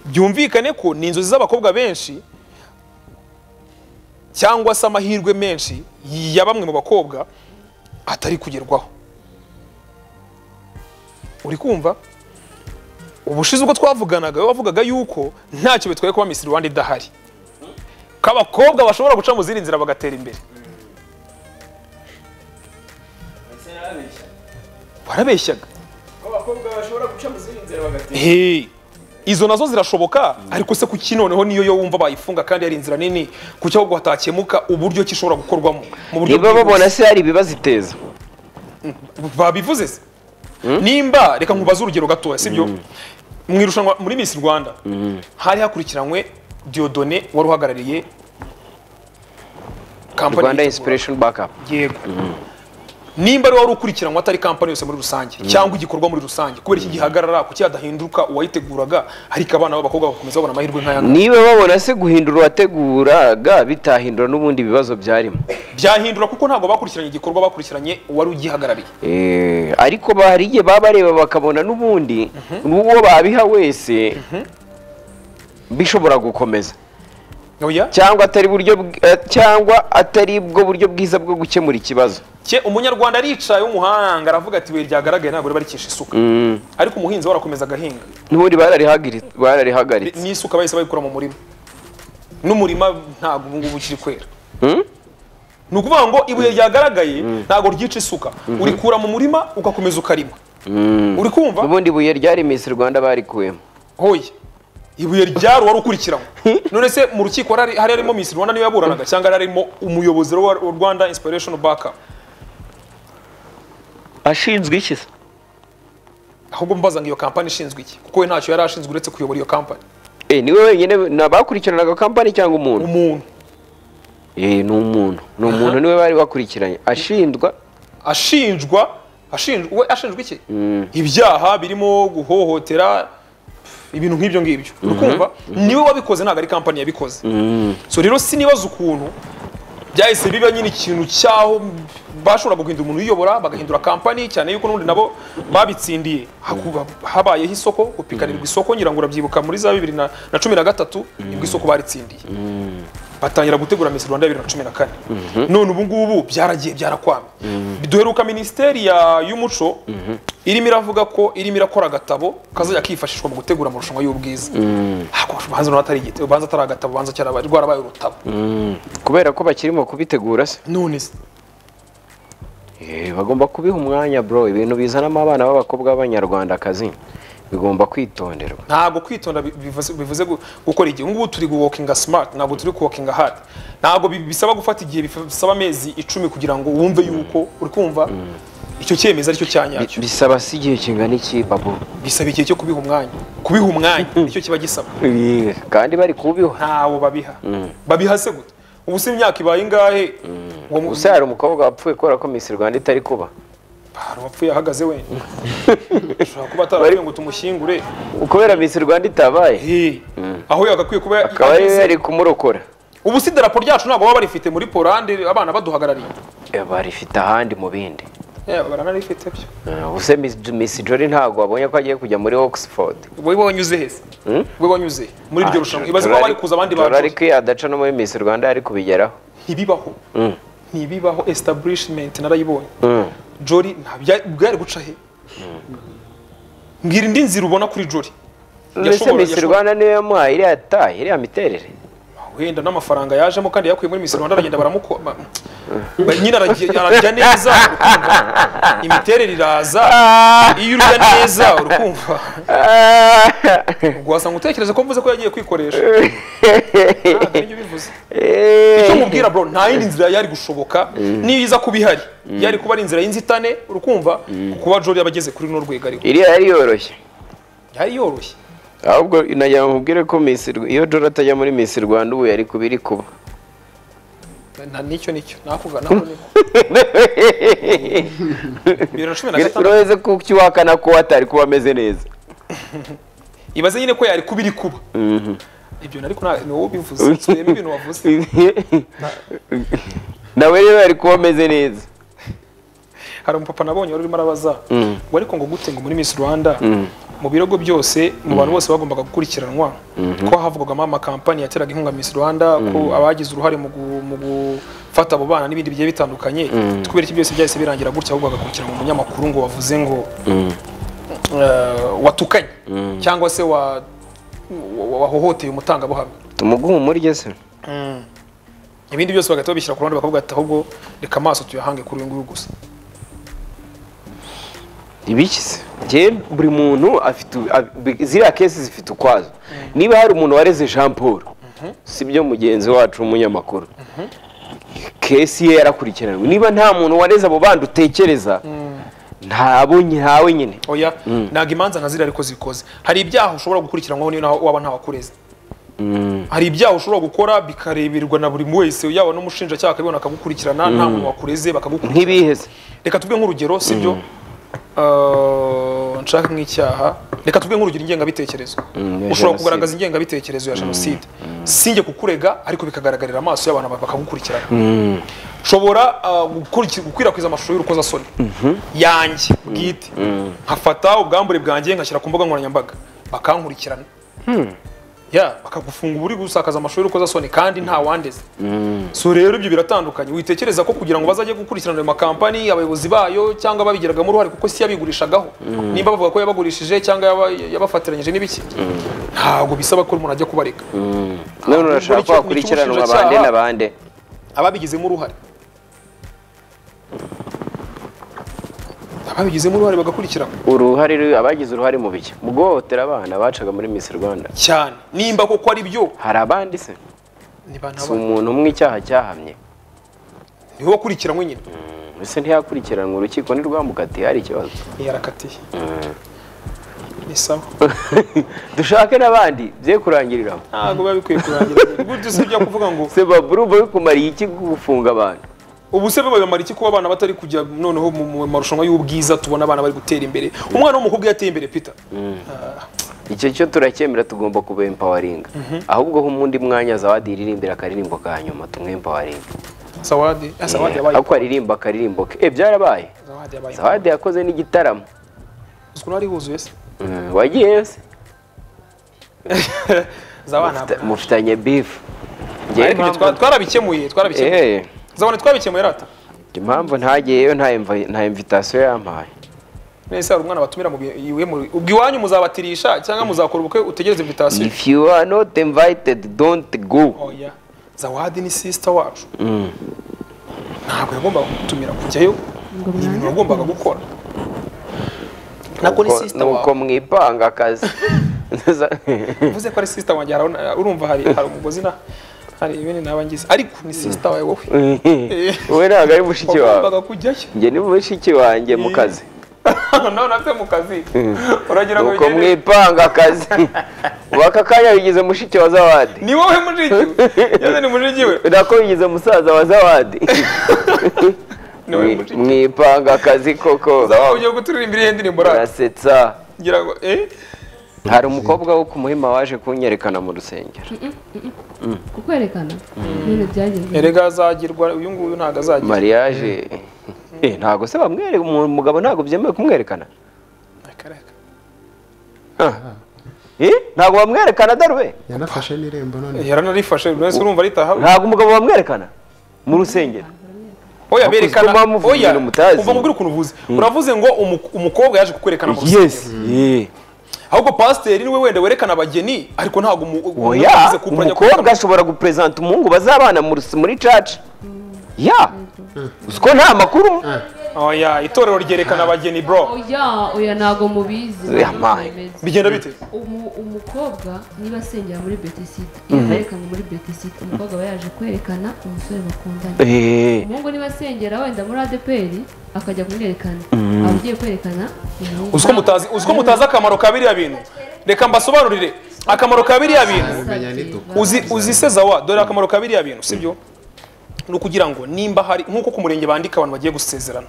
byumvikane ko ni inzozi z'abakobwa benshi cyangwa se amahirwe menshi ya bamwe mu bakobwa atari kugerwaho uri kumva ubushize ubwo twavuganaga wavugaga yuko ntacyo bitwaye kuba Miss Rwanda idahari ko abakobwa bashobora guca mu zindi nzira bagatera imbere warabeshyaga Hey, izo nazo zirashoboka ariko se kuki noneho niyo yo wumva bayifunga kandi ari inzira nini kuki ahubwo hatakemuka uburyo ki ishobora gukorwamo mu buryo
niba
bwihuse?
babona se hari ibibaziteza
babivuze se nimba reka nkubaze urugero gatoya sibyo mu irushanwa muri Miss Rwanda hari hakurikiranywe Diodone wari uhagarariye Company yitwa Buraka.
rwanda inspiration backup
yego nimba ari wari ukurikiranwa atari kampani yose muri rusange cyangwa igikorwa muri rusange kubera iki gihagarara kuki hadahinduka uwayiteguraga ariko abana b'abakobwa bagakomeza babona amahirwe nk'aya ngaya
niba babona se guhindura uwateguraga bitahindura n'ubundi ibibazo byarimo
byahindura kuko ntabwo bakurikiranye igikorwa bakurikiranye uwari ugihagarariye
Eh, ariko ba- hari igihe baba bareba bakabona n'ubundi n'uwo babiha wese bishobora gukomeza
oya
cyangwa atari buryo bw- eh, cyangwa atari bwo buryo bwiza bwo gukemura ikibazo
cye umunyarwanda aricaye w'umuhanga aravuga ati ibuye ryagaragaye ntabwo barikisha isuka ariko umuhinzi we arakomeza agahinga
n'ubundi bararihagiri-
Bi-
bararihagaritse
n'isuka bahise bayikura mu murima n'umurima ntabwo ubu ngubu ukiri kwera
Mm?
ni ukuvuga ngo ibuye ryagaragaye ntabwo ryica isuka urikura mu murima ugakomeza ukarima uri kumva
n'ubundi ibuye ryari Miss Rwanda barikuyemo
hoye ibuye ryari wari ukurikiranwe none se mu rukiko hari hari harimo Miss Rwanda niwe yaburanaga cyangwa hari harimo umuyobozi wa wa Rwanda Inspiration Backup
ashinzwe iki se
ahubwo mbaza ngo iyo kampani ishinzwe iki kuko we ntacyo yari ashinzwe uretse kuyobora iyo kampani
Eh, niwe wenyine nabakurikiranaga kampani cyangwa umuntu
umuntu
Eh, ni umuntu ni umuntu niwe bari bakurikiranye ashinjwa
ashinjwa ashinjwa we ashinjwa iki ibyaha birimo guhohotera ibintu nk'ibyo ngibyo urukumva niwe wabikoze ntabwo ari kampani yabikoze so rero sinibaza ukuntu byahise biba nyine ikintu cyaho bashobora guhindura umuntu uyobora bagahindura kampani cyane yuko n'ubundi nabo babitsindiye Hakuba- habayeho isoko gupikanirwa isoko ngira ngo urabyibuka muri za bibiri na na cumi na gatatu nibwo isoko baritsindiye batangira gutegura Miss Rwanda bibiri na cumi na kane none ubu ngubu byaragiye byarakwama duheruka minisiteri ya- y'umuco irimo iravuga ko irimo irakora agatabo kazajya kifashishwa mu gutegura amarushanwa y'ubwiza Ariko ubanza urabona atari igitabo ubanza atari agatabo ubanza cyarabaye rwarabaye urutabo
kubera ko bakirimo kubitegura se
none se
Eh, bagomba kubiha umwanya bro ibintu bizanamo abana b'abakobwa b'abanyarwandakazi bigomba kwitonderwa
ntabwo kwitonda bi- bivuze- bivuze gu- gukora igihe ngubu turi guwokinga smart ntabwo turi kuwokinga hard ntabwo bi- bisaba gufata igihe bisaba amezi icumi kugira ngo wumve yuko uri kumva icyo cyemezo aricyo cya
Bi-
nyacyo
bisaba se igihe kingana iki babu
bisaba igihe cyo kubiha umwanya kubiha umwanya nicyo kiba gisaba
Eh, kandi bari kubiha
ntawo babiha babiha se gute ubu si imyaka ibaye ingahe uwo mu-
gusa hari umukobwa wapfuye kubera ko Miss Rwanda itari kuba
hari uwapfuye ahagaze wenyine ushobora kuba atarapfuye ngo tumushyingure
kubera Miss Rwanda itabaye
Eh, aho yagakwiye kuba
akaba ari
ageze.
yari kumurokora
ubu si idarapo ryacu ntabwo baba barifite muri polande abana baduhagarariye
Eh, barifite ahandi mu bindi
Eh, baranarifite byo
Eh, ubuse Miss, Miss Jolly ntabwo wabonye ko agiye kujya muri Oxford
wowe wanyuze heza wowe wanyuze muri iryo rushanwa ibaze ko bari kuza abandi
bantu
bantu
adaca no muri Miss Rwanda yari kubigeraho
ntibibaho ntibibaho establishment narayibonye
Mm.
jori ntabya- bwari guca he mbwira indi nzira ubona kuri jori
mbese Miss Rwanda niwe yamuhaye iriya taye iriya miterere
wenda n'amafaranga yajemo kandi yakuye muri Miss Rwanda aragenda baramukoma nyine aragiye- ararya neza urukumva imiterere iraza iyo urya neza urukumva wasanga utekereza ko mvuze ko yagiye kwikoresha ntabwo nibyo bivuze icyo mubwira bro nta yindi nzira yari gushoboka niyo iza kuba ihari yari kuba ari inzira y'inzitane urumva kuba Jory yaba ageze kuri runo rwego ariko
iriya yari yoroshye
yari yoroshye
ahubwo nagira ngo mubwire ko Miss Rw- iyo Jolly atajya muri Miss Rwanda ubu yari kuba iri kuba
Na- nicyo nicyo nakugana nako niko bibiri na cumi na gatandatu
urabeze ko ukiwakana ko atari kuba ameze neza
ibaze nyine ko yari kuba iri kuba ibyo ariko nta- ni wowe ubivuze nsubiyemo ibintu wavuze
nawe rero yari kuba ameze neza
hari umupapa nabonye wari urimo arabaza ngo ariko ngo gute ngo muri Miss Rwanda mu birogo byose mu bantu bose bagombaga gukurikiranwa ko havugwagamo amakampani yateraga inkunga Miss Rwanda ko abagize uruhare mu gu- mu gufata abo bana n'ibindi bigiye bitandukanye kubera iki byose byahise birangira gutya ahubwo agakurikiranwa umunyamakuru ngo wavuze ngo eh, watukanye cyangwa se wa- wa- wahohoteye umutangabuhamya
tumuguhumurye se
ibindi byose bagahita babishyira ku ruhande bakavuga ati ahubwo reka amaso tuyahange kuri uyu nguyu gusa
ibiki se njye buri muntu afite ab- ziriya kesi zifite ukwazo niba hari umuntu wareze jean paul si byo mugenzi wacu w'umunyamakuru kesi ye yarakurikiranwe niba nta muntu wareze abo bandi utekereza ntabo nyawe nyine
oya ntabwo imanza nka ziriya ariko zikoze hari ibyaha ushobora gukurikiranwaho niyo naho waba ntawakureze hari ibyaha ushobora gukora bikareberwa na buri wese yaba n'umushinjacyaha akabibona akagukurikirana nta muntu wakureze bakagukurikirana
nk'ibiheze
reka tuvuge nk'urugero si byo nshaka nk'icyaha reka tuvuge nk'urugero ingengabitekerezo
ya
ushobora
jenoside.
kugaragaza ingengabitekerezo ya jenoside sinjye kukurega ariko bikagaragarira amaso y'abantu bak- bakagukurikirana nshobora ah, gukuriki- gukwirakwiza amashusho y'urukozasoni yanjye bwite nkafata ubwambure bwanjye ngashyira ku mbuga nkoranyambaga bakankurikirana ya bakagufunga uri gusakaza amashusho y'urukozasoni kandi nta wandeze so rero ibyo biratandukanye witekereza ko kugira ngo bazajye gukurikirana ayo makampani abayobozi bayo cyangwa babigiragamo uruhare kuko si yabigurishagaho nimba bavuga ko yabagurishije cyangwa yaba- yabafatiranyije n'ibiki ntabwo bisaba ko umuntu ajya kubareka
none urashaka ko
Ukurikira-
wakurikiranwa
umushinjacyaha-
bande na bande
ababigizemo uruhare ababigizemo uruhare bagakurikirana
uruhare abagize uruhare mu biki mu guhohotera abana bacaga muri Miss Rwanda
cyane nimba koko ari byo
hari abandi se
ni
si umuntu umwe icyaha cyahamye
niwe wakurikiranwe nyine
ese ntiyakurikiranwa urukiko ntirwamukatiye hari ikibazo
yarakatiye ni sawa
dushake n'abandi bye kurangiriraho
ntabwo biba bikwiye kurangira gutyo si byo kuvuga ngo
se baburu bari kumariye iki gufunga abantu
ubu se babamara iki kuba abana batari kujya noneho mu mu marushanwa y'ubwiza tubona abana bari gutera imbere umwana w'umukobwa yateye imbere peter
icyo cyo turacyemera tugomba kubempawaringa ahubwo ho umundi mwanya zawadi iririmbira akaririmbo ka nyuma tumwempawaringa
sawadi ah, sawadi yabaye
ako aririmba akaririmbo ke eh byarabaye
sawadi yabaye
zawadi yakoze n'igitaramo
uzi ko nari huzuye se
Mm, wagiyeyo se
zaba ntabwo
mufitanye bifu
ariko ibyo twa- twarabikemuye twarabikemuye zabone twabikemuye rata
impamvu ntageyeyo nta imva- nta invitasiyo yampaye
nese hari umwana batumira mu bi- iwe mu ubwo iwanyu muzabatirisha cyangwa muzakora ubukwe utegereze invitation
if you are not invited don't go
oya zawadi ni sister wacu ntabwo yagombaga kutumira kujyayo
ngo
ni ibintu
mwange
wagombaga gukora nako ni
Nuko-
sister
nuko
wawe
mwipanga akazi
uvuze ko ari sister wanjye hari aho na- urumva hari hari umugozi na hari ibindi naba ngize ariko ni sister wawe wowe
we ntabwo ari mushiki wawe
wagombaga kujyayo
njye ni mushiki wanjye mu kazi
none nabyo mu kazi uragira ngo
nuko
bigende.
mwipanga akazi ubu aka kanya bigize mushiki wa zawadi
ni wowe mujiji we yaze ni mujiji we
nako bigize musaza wa zawadi
ni wowe mujiji
mwipanga akazi koko
ugiye guturirimbira iyi ndirimbo rata
urasetsa
ngira ngo eh
hari umukobwa wo ku muhima waje kunyerekana mu rusengero
kukwerekana none byagenze
erega azagirwa uyu nguyu ntabwo azagira
mariage Eh, ntabwo se bamwereka umugabo ntabwo byemewe kumwerekana
Reka, reka.
Eh, ntabwo bamwerekana darube
yanafashe n'irembo none
yaranarifashe buri wese urumva ritaha
ntabwo umugabo bamwerekana mu rusengero
oya berekana
Uzituma muvuga
oya
ibintu mutazi.
umva nkubwire ukuntu uvuze uravuze ngo umu- umukobwa yaje kukwerekana mu rusengero.
yes eh.
ahubwo pasiteri niwe wenda werekana abageni ariko ntabwo umu- umuntu
oya
ugize couple ajya
umukobwa
kwerekana-
ashobora guperezanta umuhungu bazabana mu rus- muri caca ya uzi ko nta makuru
oya itorero ryerekana abageni bro
oya oya ntabwo mubizi
Oya,
ntabwo
mayi.
mubizi.
bigenda bite
Umu- umukobwa niba asengera muri betisita iyo arerekanye muri betisita umukobwa aba yaje kwerekana umusore bakundanye
Eh,
umuhungu niba asengera wenda muri adeperi akajya kumwerekana aba agiye kwerekana umuhungu
uziko mutazi uziko mutazi akamaro ka biriya bintu reka mbasobanurire akamaro ka biriya bintu uzi uzi se zawa dore akamaro ka biriya bintu sibyo ni ukugira ngo nimba hari nk'uko ku murenge bandika abantu bagiye gusezerana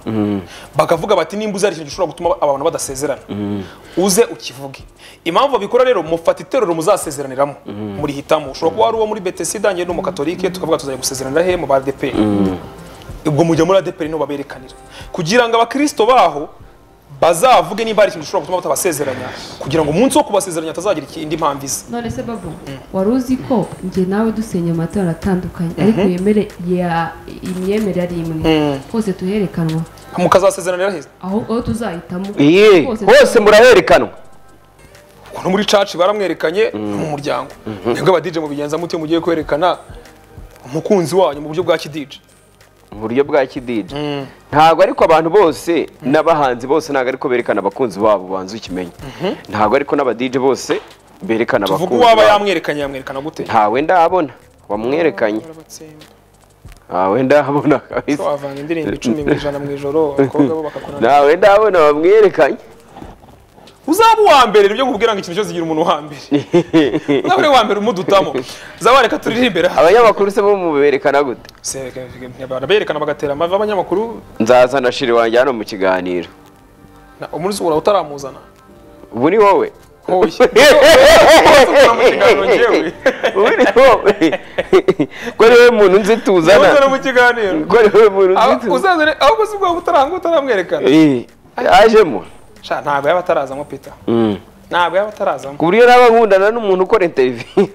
bakavuga bati nimba uzi hari ikintu gishobora gutuma abantu badasezerana uze ukivuge impamvu babikora rero mufata iterero muzasezeraniramo muri hitamo ushobora kuba wari uwo muri betesida njye ni umukatolike tukavuga tuzajya gusezeranira he mu ba adeperi ubwo mujya muri adeperi niho baberekanira kugira ngo abakristo baho bazavuge nimba hari ikintu gishobora gutuma batabasezeranya kugira ngo umunsi wo kubasezeranya hatazagira iki- indi mpamvu iza
none se babu wari uzi ko njye nawe dusenya amatora atandukanye ariko yemere ya imyemerere ari imwe hose tuherekanwa
mukazasezeranira heza
aho aho tuzahitamo
eh, hose muraherekanwa
ukuntu muri caci baramwerekanye mu muryango nibwo abadije mubigenza muti mugiye kwerekana umukunzi wanyu mu buryo bwa kidije
mu buryo bwa kididi ntabwo ariko abantu bose n'abahanzi bose ntabwo ariko berekana abakunzi babo banza ukimenye ntabwo ariko n'abadije bose berekana
tuvuga
abakunzi
uwaba
babo
yamwerekanye yamwerekana gute
ntawe ndabona wamwerekanye ntawe ndabona kabisa
wavanga indirimbo icumi mu ijana mu ijoro abakobwa bo bakakora
ntawe ndabona wamwerekanye
uzaba uwa mbere nibyo nkubwira ngo ikintu cyose kigira umuntu wa mbere uzaba uri uwa mbere umudutamo uzaba reka turirimbere
abanyamakuru se bo muberekana gute
berekana bagatera amavi abanyamakuru
nzazana shiri wanjye hano mu kiganiro
na- umuntu uzi uhoraho utaramuzana
ubu ni wowe
Hoye. Uzamura mu kiganiro njyewe
ubu ni wowe ko ari wowe muntu nzi
uzamura
tuzana
mu kiganiro
ko ari wowe muntu nzi
Aba-
tuzana
uzazane ahubwo si ubwabo utaranga utaramwerekana
Eh, yajemo
Sha, ntabwo yaba atarazamo peter
Mm.
ntabwo yaba atarazamo
ku buryo naba nkundana n'umuntu ukora interiviyu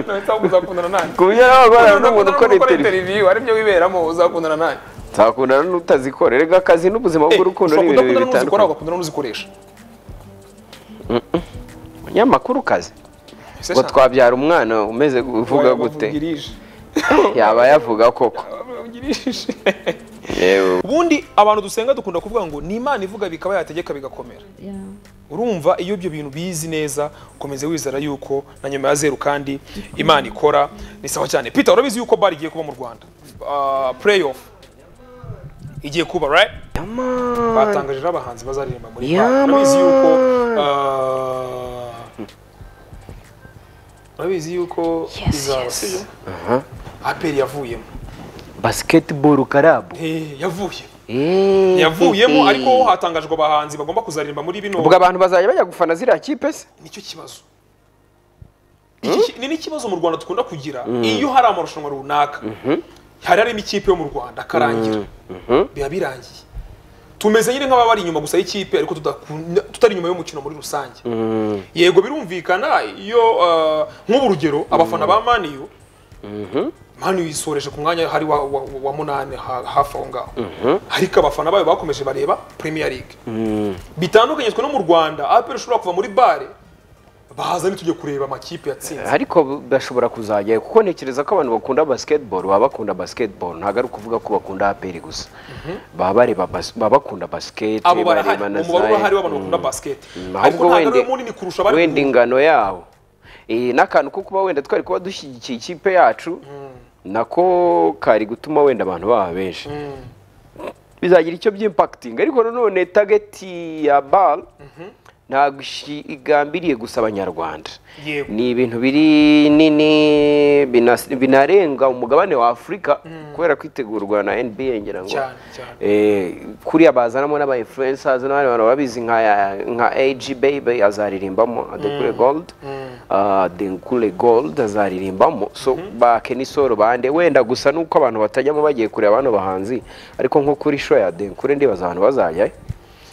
Ntawahita ahubwo uzakundana nanjye
ku buryo naba nkundana
Uzakundana
n'umuntu ukora
n'ukora
interiviyu
interview aribyo wiberamo uzakundana nanjye
nzakundana n'utazikora rega akazi n'ubuzima bw'urukundo ni
ushobora
ibintu bibiri
kudakundana n'uzikora
bitandukanye
ugakundana n'uzikoresha
umunyamakuru kazi
Ese
ngo
sha,
twabyara umwana umeze uvuga
waba
gute
uvugirije.
yaba yavuga koko
Waba uvugirije.
yewe
ubundi abantu dusenga dukunda kuvuga ngo ni imana ivuga bikaba yategeka bigakomera
Yeah.
urumva iyo ibyo bintu bizi neza ukomeze wizera yuko na nyuma ya zeru kandi imana ikora ni sawa cyane peter urabizi yuko bari igiye kuba mu rwanda Ah, play off igiye kuba right batangaje n'abahanzi bazaririmba muri bar
Yaman.
urabizi yuko ah, urabizi yuko izaba sibyo aperi yavuyemo
basiketiboro karabu
Eh, yavuye yavuyemo ariko ho hatangajwe abahanzi bagomba kuzaririmba muri bino
ubwo abantu bazajya bajya gufana ziriya kipe se
nicyo kibazo Iki ki- ni n'ikibazo mu rwanda dukunda kugira iyo hari amarushanwa runaka hari harimo ikipe yo mu rwanda akarangira biba birangiye tumeze nyine nk'ababari inyuma gusa y'ikipe ariko tudakunda- tutari inyuma y'umukino muri rusange yego birumvikana iyo ah, nk'ubu urugero abafana ba maniyu maniyu yisoreje ku mwanya hari wa, wa, wa munani ha- hafi aho ngaho ariko abafana bayo bakomeje bareba premier league bitandukanye twe no mu rwanda apel ushobora kuva muri bare baza ntitujye kureba amakipe yatsinze
ariko bashobora kuzajya kuko ntekereza ko abantu bakunda basiketiboro baba bakunda basiketiboro ntabwo ari ukuvuga ko bakunda aperi gusa baba bareba bas- baba bakunda basiketi
abo barahari
bareba na
umubare
zayi.
urahari w'abantu
Mm.
bakunda basiketi ariko
ahubwo
ntabwo
wenda
ariwe munini kurusha abari
wenda
mu-
ingano yawo Eh, n'akantu ko kuba wenda twari kuba dushyigikiye ikipe yacu nako kari gutuma wenda abantu baba benshi bizagira icyo by'impakitingi ariko nanone tageti ya bal ntabwo ishi- igambiriye gusa abanyarwanda
Yego.
ni ibintu biri nini binas- binarenga umugabane wa afurika kubera kwitegurwa na nba ngira ngo
Cyane, cyane.
Eh, kuriya bazanamo n'aba influencers n'abandi bantu babizi nka nka AG Baby azaririmbamo Adenkule Gold ah, Adenkule Gold azaririmbamo so ba Kenny Solo bande wenda gusa nuko abantu batajyamo bagiye kureba bano bahanzi ariko nko kuri show ya Adenkule ndibaza abantu bazajya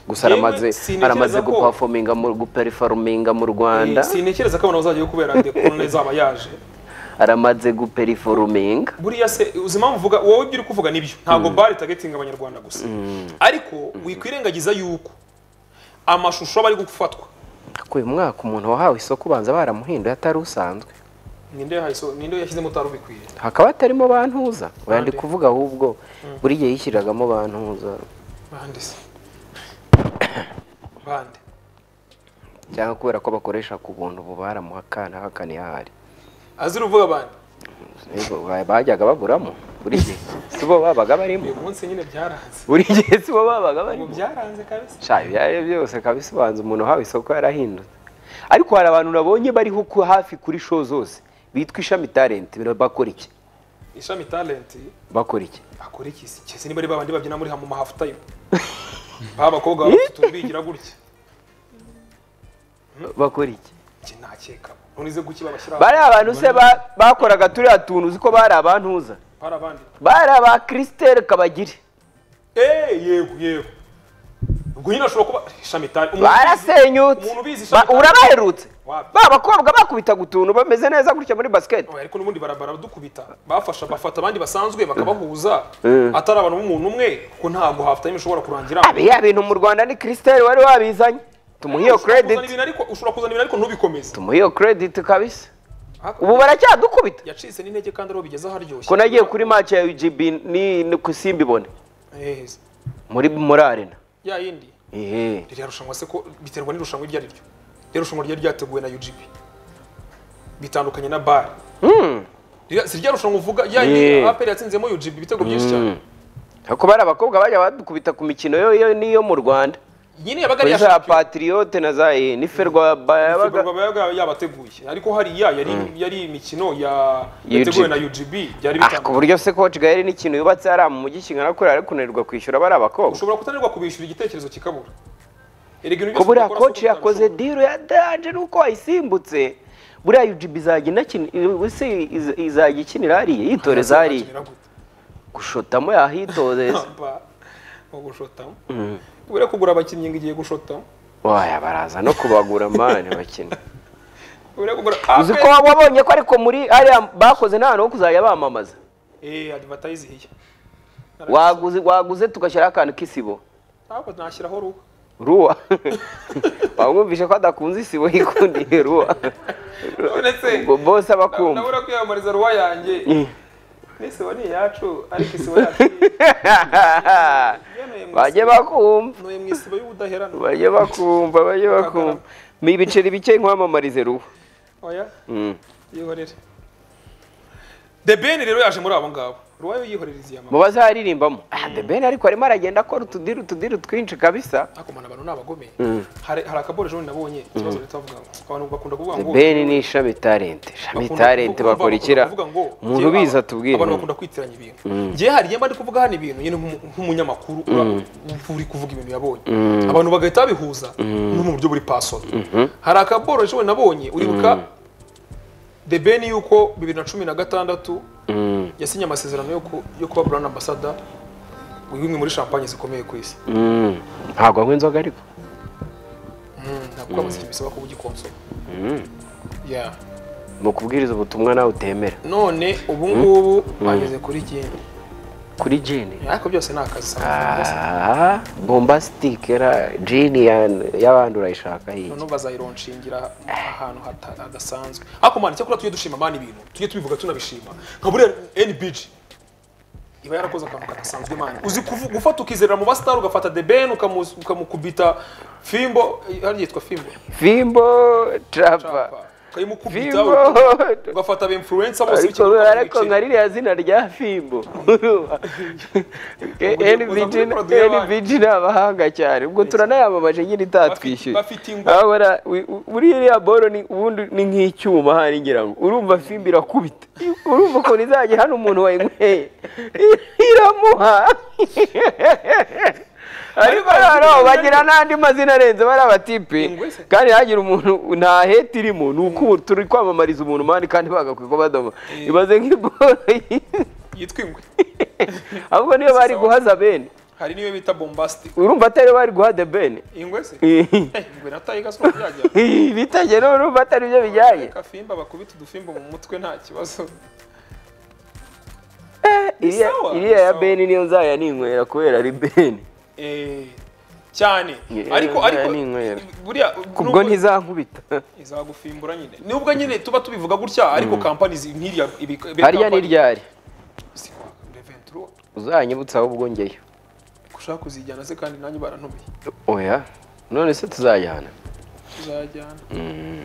gusa
Yewe,
aramaze
sintekereza
aramaze
ko-
guperforminga mu guperforminga mu Rwanda
Eh, sintekereza ko abantu bazajyayo kubera dekorone zaba yaje
aramaze guperforminga
buriya se uzi impamvu uvuga wowe ibyo uri kuvuga nibyo ntabwo bare tagetinga abanyarwanda gusa ariko wikwirengagiza yuko amashusho aba ari gufatwa
ko uyu mwaka umuntu wahawe isoko ubanza baramuhinduye atari usanzwe
ninde yahaye- ninde yashyizemo utari ubikwiye
hakaba hatarimo bantuza wenda
Bande.
ndi kuvuga ahubwo buri gihe yishyiragamo bantuza
bande se bande
cyangwa kubera ko bakoresha ku buntu ubu baramuha akana hakana iyo ahari
azira uvuga bande
Ariko ba- bajyaga baburamo buri gihe si bo babaga barimo
uyu munsi nyine byaranze
buri gihe si bo babaga
ubu
barimo
byaranze kabisa
Sha, ibyo ari byo byose ikaba isobanza umuntu uhawe isoko yarahindutse ariko hari abantu nabonye bariho ku- hafi kuri show zose bitwa ishami talent bino bakora iki
ishami talenti
bakora iki
akora iki se Kese niba ari babandi babyina muri hamwe hafu tayimu ba bakobwa baba bafite utuntu bigira gutya
bakora iki
njye nakeka none ize guki babashyira
bari abantu se ba- bakoraga turiya tuntu uzi ko bari abantuza
hari abandi
bari aba Christelle kabagire
eee yego yego ubwo nyine ashobora kuba ishami talenti
barasenyutse
umuntu ubizi
Ba-
ishami
urabaherutse
Wapi?
ba bakobwa bakubitaga utuntu bameze neza gutya muri basiketi
Oya, ariko n'ubundi barabara dukubita bafasha bafata abandi basanzwe bakabahuza atari abantu b'umuntu umwe kuko ntabwo hafu tayimu ishobora kurangira
ya bintu mu rwanda ni christelle wari wabizanye tumuha iyo
Ushobora kuzana
credit
ibintu ariko- ushobora kuzana ibintu ariko ntubikomeze
tumuha iyo credit kabisa
Hakurya-
ubu baracyadukubita
yacitse n'intege kandi ariho bigeza haryoshye
ko nagiye kuri match ya UGB ni ni ku simbibone
Eh,
muri muri arena
ya yindi
ehe
ririya rushanwa se ko biterwa n'irushanwa iryo ari ryo ririya rushanwa ryari ryateguwe na UGP bitandukanye na bar Ririya- si rya rushanwa uvuga ya
Yeah.
yeah. apel yatsinzemo UGP ibitego byinshi cyane
ariko bari abakobwa bajya badukubita ku mikino yo yo niyo mu rwanda
nyine yabaga ari
muri
iya
za
shampiyona
patiriyote na za enife rwabaga yabaga
Ferwafa yabaga yabateguye ariko hariya yari yari imikino ya
UGB.
yateguwe na UGB byari
Ah, ku
bitandukanye
buryo se coach gaheri n'ikintu yubatse hariya mu mujyi kingana kuriya ari kunanirwa kwishyura bari abakobwa
ushobora kutanirwa kubishyura igitekerezo kikabura erega ibintu
ko
byose
buriya
dukora si
koci
ukubikora,
yakoze
ushobora-
diro ya danje nuko wayisimbutse buriya UGB izajya inakina ese iz- izajya ikinira hariya yitoreza hariya
Azakinira gute?
gushotamo yahitoreza
Aba, mu gushotamo kubera kugura abakinnyi ngo igiye gushotamo
waya baraza no kubagura mani bakina
kubera kugura
uzi ko wabonye ko ariko muri hariya bakoze nta hantu ho kuzajya bamamaza
eh advertise hiya
waguze waguze tugashyiraho akantu k'isibo
ntabwo nashyiraho ruhu
ruwa wamwumvishe ko adakunze isibo yikundiye ruwa
nonese
ubwo bose aba akumva
nabura kwiyamamariza ruwa yanjye n'isibo ni iyacu ariko isibo yacu
bajye bakumva
nuye mu isibo y'ubudaherana
bajye bakumva bajye bakumva ni ibiceri bike nkwamamarize ruwa
oya
Mm.
yihorere the ben rero yaje muri abo ngabo ruwayo yihorereza iya
mu
mama
bazaririmba ah the ben ariko arimo aragenda akora utudiri utudiri twinshi kabisa
ariko mbona abantu ni abagome hari hari akaboru ejo bundi nabonye ikibazo leta bavuga ngo abantu bakunda kuvuga ngo
ben ni ishami talente ishami
bakunda
talente
kuvuga-
bakora ikira
kuvuga ngo
umuntu
njye-
ubiza atubwire
abantu bakunda kwitiranya ibintu ngewe hari yemba ndi kuvuga hano ibintu nyine nk'umu- nk'umunyamakuru ura- uri kuvuga ibintu yabonye abantu bagahita babihuza no mu buryo buri pasoni hari akaboro ejo bundi nabonye uribuka the ben yuko bibiri na cumi na gatandatu yasinye amasezerano yo ku- yo kuba brand ambassador w'imwe muri champagne zikomeye ku isi
Mm. ntabwo anywa inzoga ariko
ntabwo amasezerano bisaba kuba ugikonsoma yeah
ni ukubwiriza ubutumwa nawe utemera
none ubu ngubu bageze kuri gene
kuri jini
ariko byose ni akazi sana
Ah, bombastic era jini ya- y'abandi urayishaka iyi
none bazayironshingira ahantu hata- hadasanzwe ariko mwana cyakora tujye dushima mani ibintu tujye tubivuga tunabishima nka buriya NBG iba yarakoze akantu kadasanzwe mani uzi kuvu- gufata ukizerera mu bastar ugafata the ben ukamu- ukamukubita fimbo eh, hariya yitwa fimbo
fimbo trapa
ukayimukubita
fimbo
ugafata ba influencer bose
ariko
b'ikigo
ariko nka ririya zina rya fimbo NBG
uza muri produit y'abandi.
NBG ni abahanga cyane ubwo turanayamamaje nyine itatwishyuye
Bafite- bafite ingwa.
Abona, wi- u- muri iriya boro ni ubundi ni nk'icyuma hari ngira ngo urumva fimbo irakubita urumva ukuntu izajya hano umuntu wayinyweye iramuha ariko noneho bagira n'andi mazina arenze bari abatipe
Ingwe se?
kandi hagira umuntu ntahete irimo ni uko ubu turi kwamamariza umuntu mani kandi bagakwiye ko badoma ibaze nk'iboro
yitwa ingwe
ahubwo niyo bari guhaza bene
hari n'iyo bita bombastic
urumva atari bari guha de bene
ingwe se
Eh,
Eh, ingwe nataye gasoza byajya
bitajya none urumva atari byo bijyanye
Reka fimba bakubita udufimbo mu mutwe nta kibazo
iriya
sawa,
iriya
ni
ya
sawa.
beni niyo nzaya ninywera kubera ari beni
Eh, cyane
Yeah,
ariko
yeah,
ariko
ni inywera.
buriya
kubwo
nubwo-
ntizankubita
izagufimbura nyine nubwo nyine tuba tubivuga gutya ariko kampani zi- nk'iriya ibi- ibi-
hariya ni
company-
ryari
Si kwa Reventura.
uzanyibutsa ahubwo ngeyo
ushaka kuzijyana se kandi nanjye barantumiye
oya none se tuzajyana
tuzajyana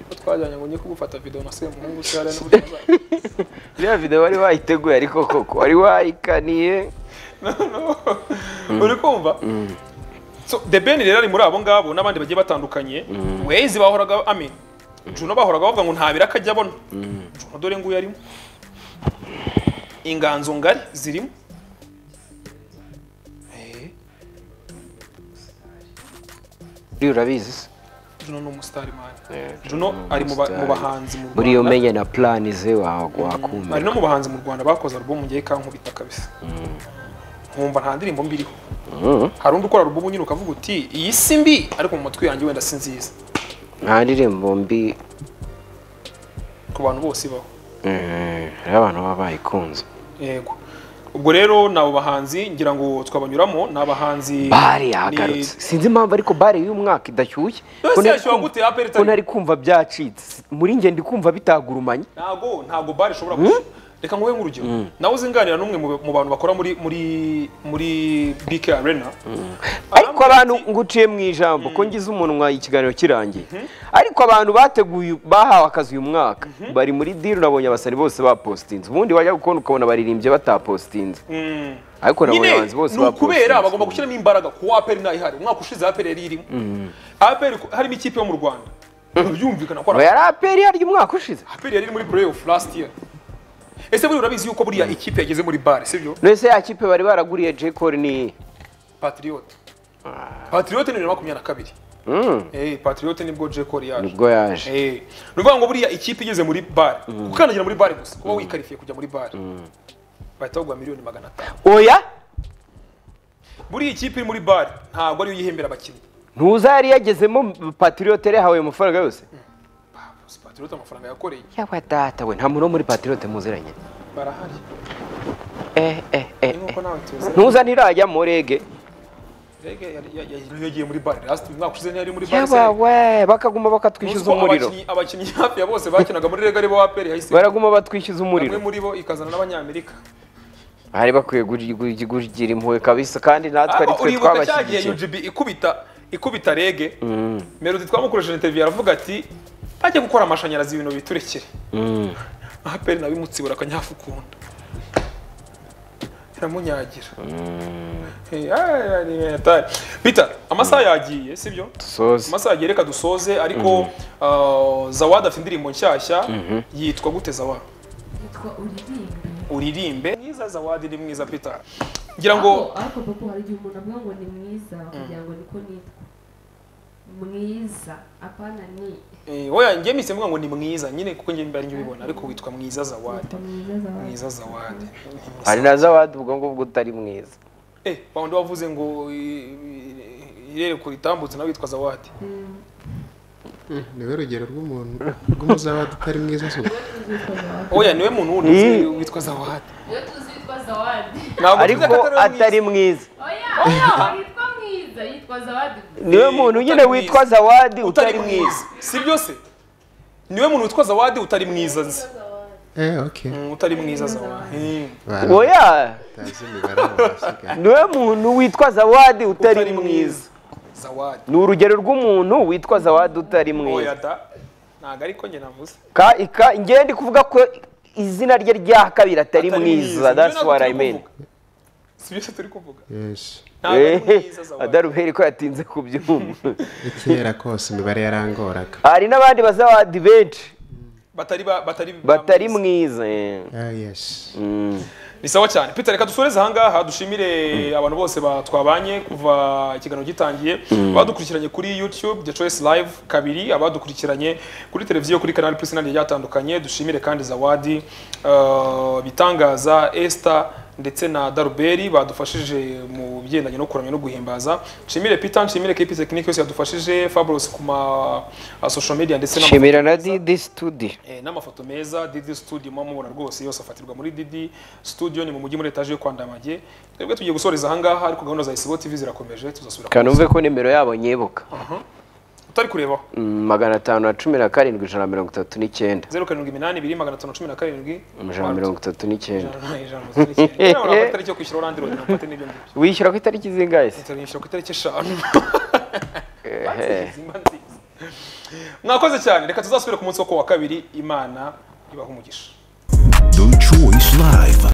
ko twajyanye ngo njye kugufata video na semuhungu se hariya n'uburyo nazaje.
iriya video wari wayiteguye ariko koko wari wayikaniye
uri kumva so the ben rero ari muri abo ngabo n'abandi bagiye batandukanye wezi bahoraga amen juno bahoraga bavuga ngo ntabira akajya abona juno dore nguyu arimo inganzo ngari zirimo Eh,
uriya urabizi se
juno ni umusitari mani
Eh,
juno ari mu ba- mu
umusitari.
bahanzi mu
buriya
Rwanda.
umenye na plani ze wa-
ari
wakumva
no mu bahanzi mu rwanda bakoze alubumu ngiye kankubita kabisa nkumva nta ndirimbo mbi iriho hari undi ukora alubumu nyine ukavuga uti iyi si mbi ariko mu matwi yanjye wenda si nziza
nta ndirimbo mbi
ku bantu bose ibaho
eh, hariho abantu baba bayikunze
yego ubwo rero ni abo bahanzi ngira ngo twabanyuramo ni abahanzi
bare yagarutse
yagarutse
sinzi impamvu ariko bare y'umwaka idashyushye Ko ntari
yashyuha
kumva-
gute, aperi itari-
ko nari kumva byacitse muri njye ndi kumva bitagurumanye
ntago ntago bare ishobora gushyira reka nguhe nk'urugero nawe uzinganira n'umwe mu mu bantu bakora muri muri muri bike arena
ariko ariko abantu ngo uciye mu ijambo ko ngize umunwa ikiganiro kirangiye ariko abantu bateguye bahawe akazi uyu mwaka bari muri diri nabonye abasari bose bapositinze ubundi wajya kubona ukabona baririmbye batapositinze ariko nabonye
nyine
abahanzi bose
ni ukubera
bapositinze.
bagomba gushyiramo imbaraga ku wa aperi ntayihari umwaka ushize aperi yari irimo aperi ku- harimo ikipe yo mu rwanda byumvikana ko
Ngo
ari
yari aperi yaryo umwaka ushize
aperi yari iri muri playoff last year ese buriya urabizi yuko buriya ikipe yageze muri bare sibyo
none ya kipe bari baraguriye J Cole ni
patriote patriote ni bibiri na makumyabiri na kabiri
Mm.
Eh, patriote nibwo J. Cole yaje
nibwo yaje
Eh, ni ukuvuga ngo buriya ikipe igeze muri bare ukandagira muri bare gusa kuba wikarifiye kujya muri bare bahita baguha miliyoni magana atanu
oya
buriya ikipe iri muri bare ntabwo ariyo yihembera abakinnyi
ntuza yari yagezemo patriote yahawe ayo mafaranga yose
Gusa patriote amafaranga yakoreye
yawa data we nta muntu wo muri patriote muziranye
barahari
eh eh
ni
eh eh.
nk'uko nawe tuzi
ntuza ntirajyamo rege
Mbega yari- yari- yari- yagiye muri bare last umwaka ushize ntiyari muri bare
yawa
se
we bakaguma bakatwishyuza
Uzi ko
umuriro
abakinnyi abakinnyi hafi ya bose bakinaga muri rega ari bo aperi yahise
baraguma batwishyuza
bamwe
umuriro
muri bo ikazana n'abanyamerika
bari bakwiye guj- guj- kugira impuhwe kabisa kandi natwe ari
Aba-
twe
uribuka cya gihe
twabashyigikiye
UGB ikubita ikubita rege melody twamukoresheje interview aravuga ati bajye gukora amashanyarazi ibintu biturekere aperi nawe imutsibura akanyafu ukunda iramunyagira Eh, ah, ni mental. Peter amasaha yagiye sibyo
dusoze
amasaha yagiye reka dusoze ariko uh, zawad afite indirimbo nshyashya yitwa gute zawad
yitwa uririmbe
uririmbe mwiza zawad ni mwiza peter ngira ngo
ariko ariko papa hari igihe umuntu avuga ngo ni mwiza kugira ngo niko nitwa mwiza apana ni
Eh, oya njye mise mvuga ngo ni mwiza nyine kuko njye mbari njye ubibona ariko witwa mwiza zawadi
yitwa mwiza za
mwiza zawadi
hari na z'abandi ubwo ngubwo utari mwiza
eh bawundi wavuze ngo eh, irere ku ritambutse nawe witwa zawadi
niwe rugero rw'umuntu rw'umuzabadi utari mwiza se
oya niwe muntu wundi
Eh.
uzi witwa zawadi
iyo tuzi yitwa zawadi
ntabwo tuvuze ko
ariko
atari mwiza.
atari mwiza
oya oya yitwa mwiza yitwa zawadi
niwe
Eh,
muntu nyine
utari
witwa
mwiza.
zawadi
utari mwiza sibyo se niwe muntu witwa zawadi utari mwiza nzi
eee oke
Mm, utari mwiza zawadi Eh,
oya
batazi imibare abo basigaye
niwe muntu witwa zawadi utari mwiza
zawadi
ni urugero rw'umuntu witwa zawadi utari
oya
mwiza
da ntabwo ariko njye navuze
ka ika ngewe ndi kuvuga ko izina rye rya kabiri atari mwiza that's what i mean
sibyo se turi kuvuga
yesu
ntabwo ari mwiza
Eh,
zawadi
adaruberi ko yatinze kubyumva
kera kose imibare yarangoraga
hari n'abandi bazawadi benshi
batari ba- batari
batari mwiza eh.
Ah, yesu
Mm.
ni sawa cyane peter reka dusoreze ahangaha dushimire abantu bose ba- twabanye kuva ikiganiro gitangiye abadukurikiranye kuri youtube the choice live kabiri abadukurikiranye kuri televiziyo kuri canal plus n'andi ryatandukanye dushimire kandi zawadi eh, bitangaza esther ndetse na daruberi badufashije mu bigendanye no kuramya no guhimbaza nshimire peter nshimire kp tekinike yose yadufashije fabros ku ma uh, social media ndetse n'ama-
shimira na didi studio
Eh, n'amafoto meza Didi Studio mwa mubona rwose yose afatirwa muri Didi Studio ni mu mujyi muri etaje yo kwa Ndamage twebwe tugiye gusoreza ahangaha ariko gahunda za Isibo TV zirakomeje tuzasubira ku
kanumve ko nimero yabo nyibuka
utari kurebaho
Mm, magana atanu na cumi na karindwi ijana na mirongo itatu n'icyenda 072 ijana na mirongo itatu n'icyenda
itariki yo kwishyura orandi rodi ntabwo ate n'ibyo ngibyo
wishyura ku itariki zingahe se
turishyura ku itariki eshanu
Ehe.
Zimba nziza. mwakoze cyane reka tuzasubire ku munsi wo ku wa kabiri imana ibaha umugisha
The Choice Live.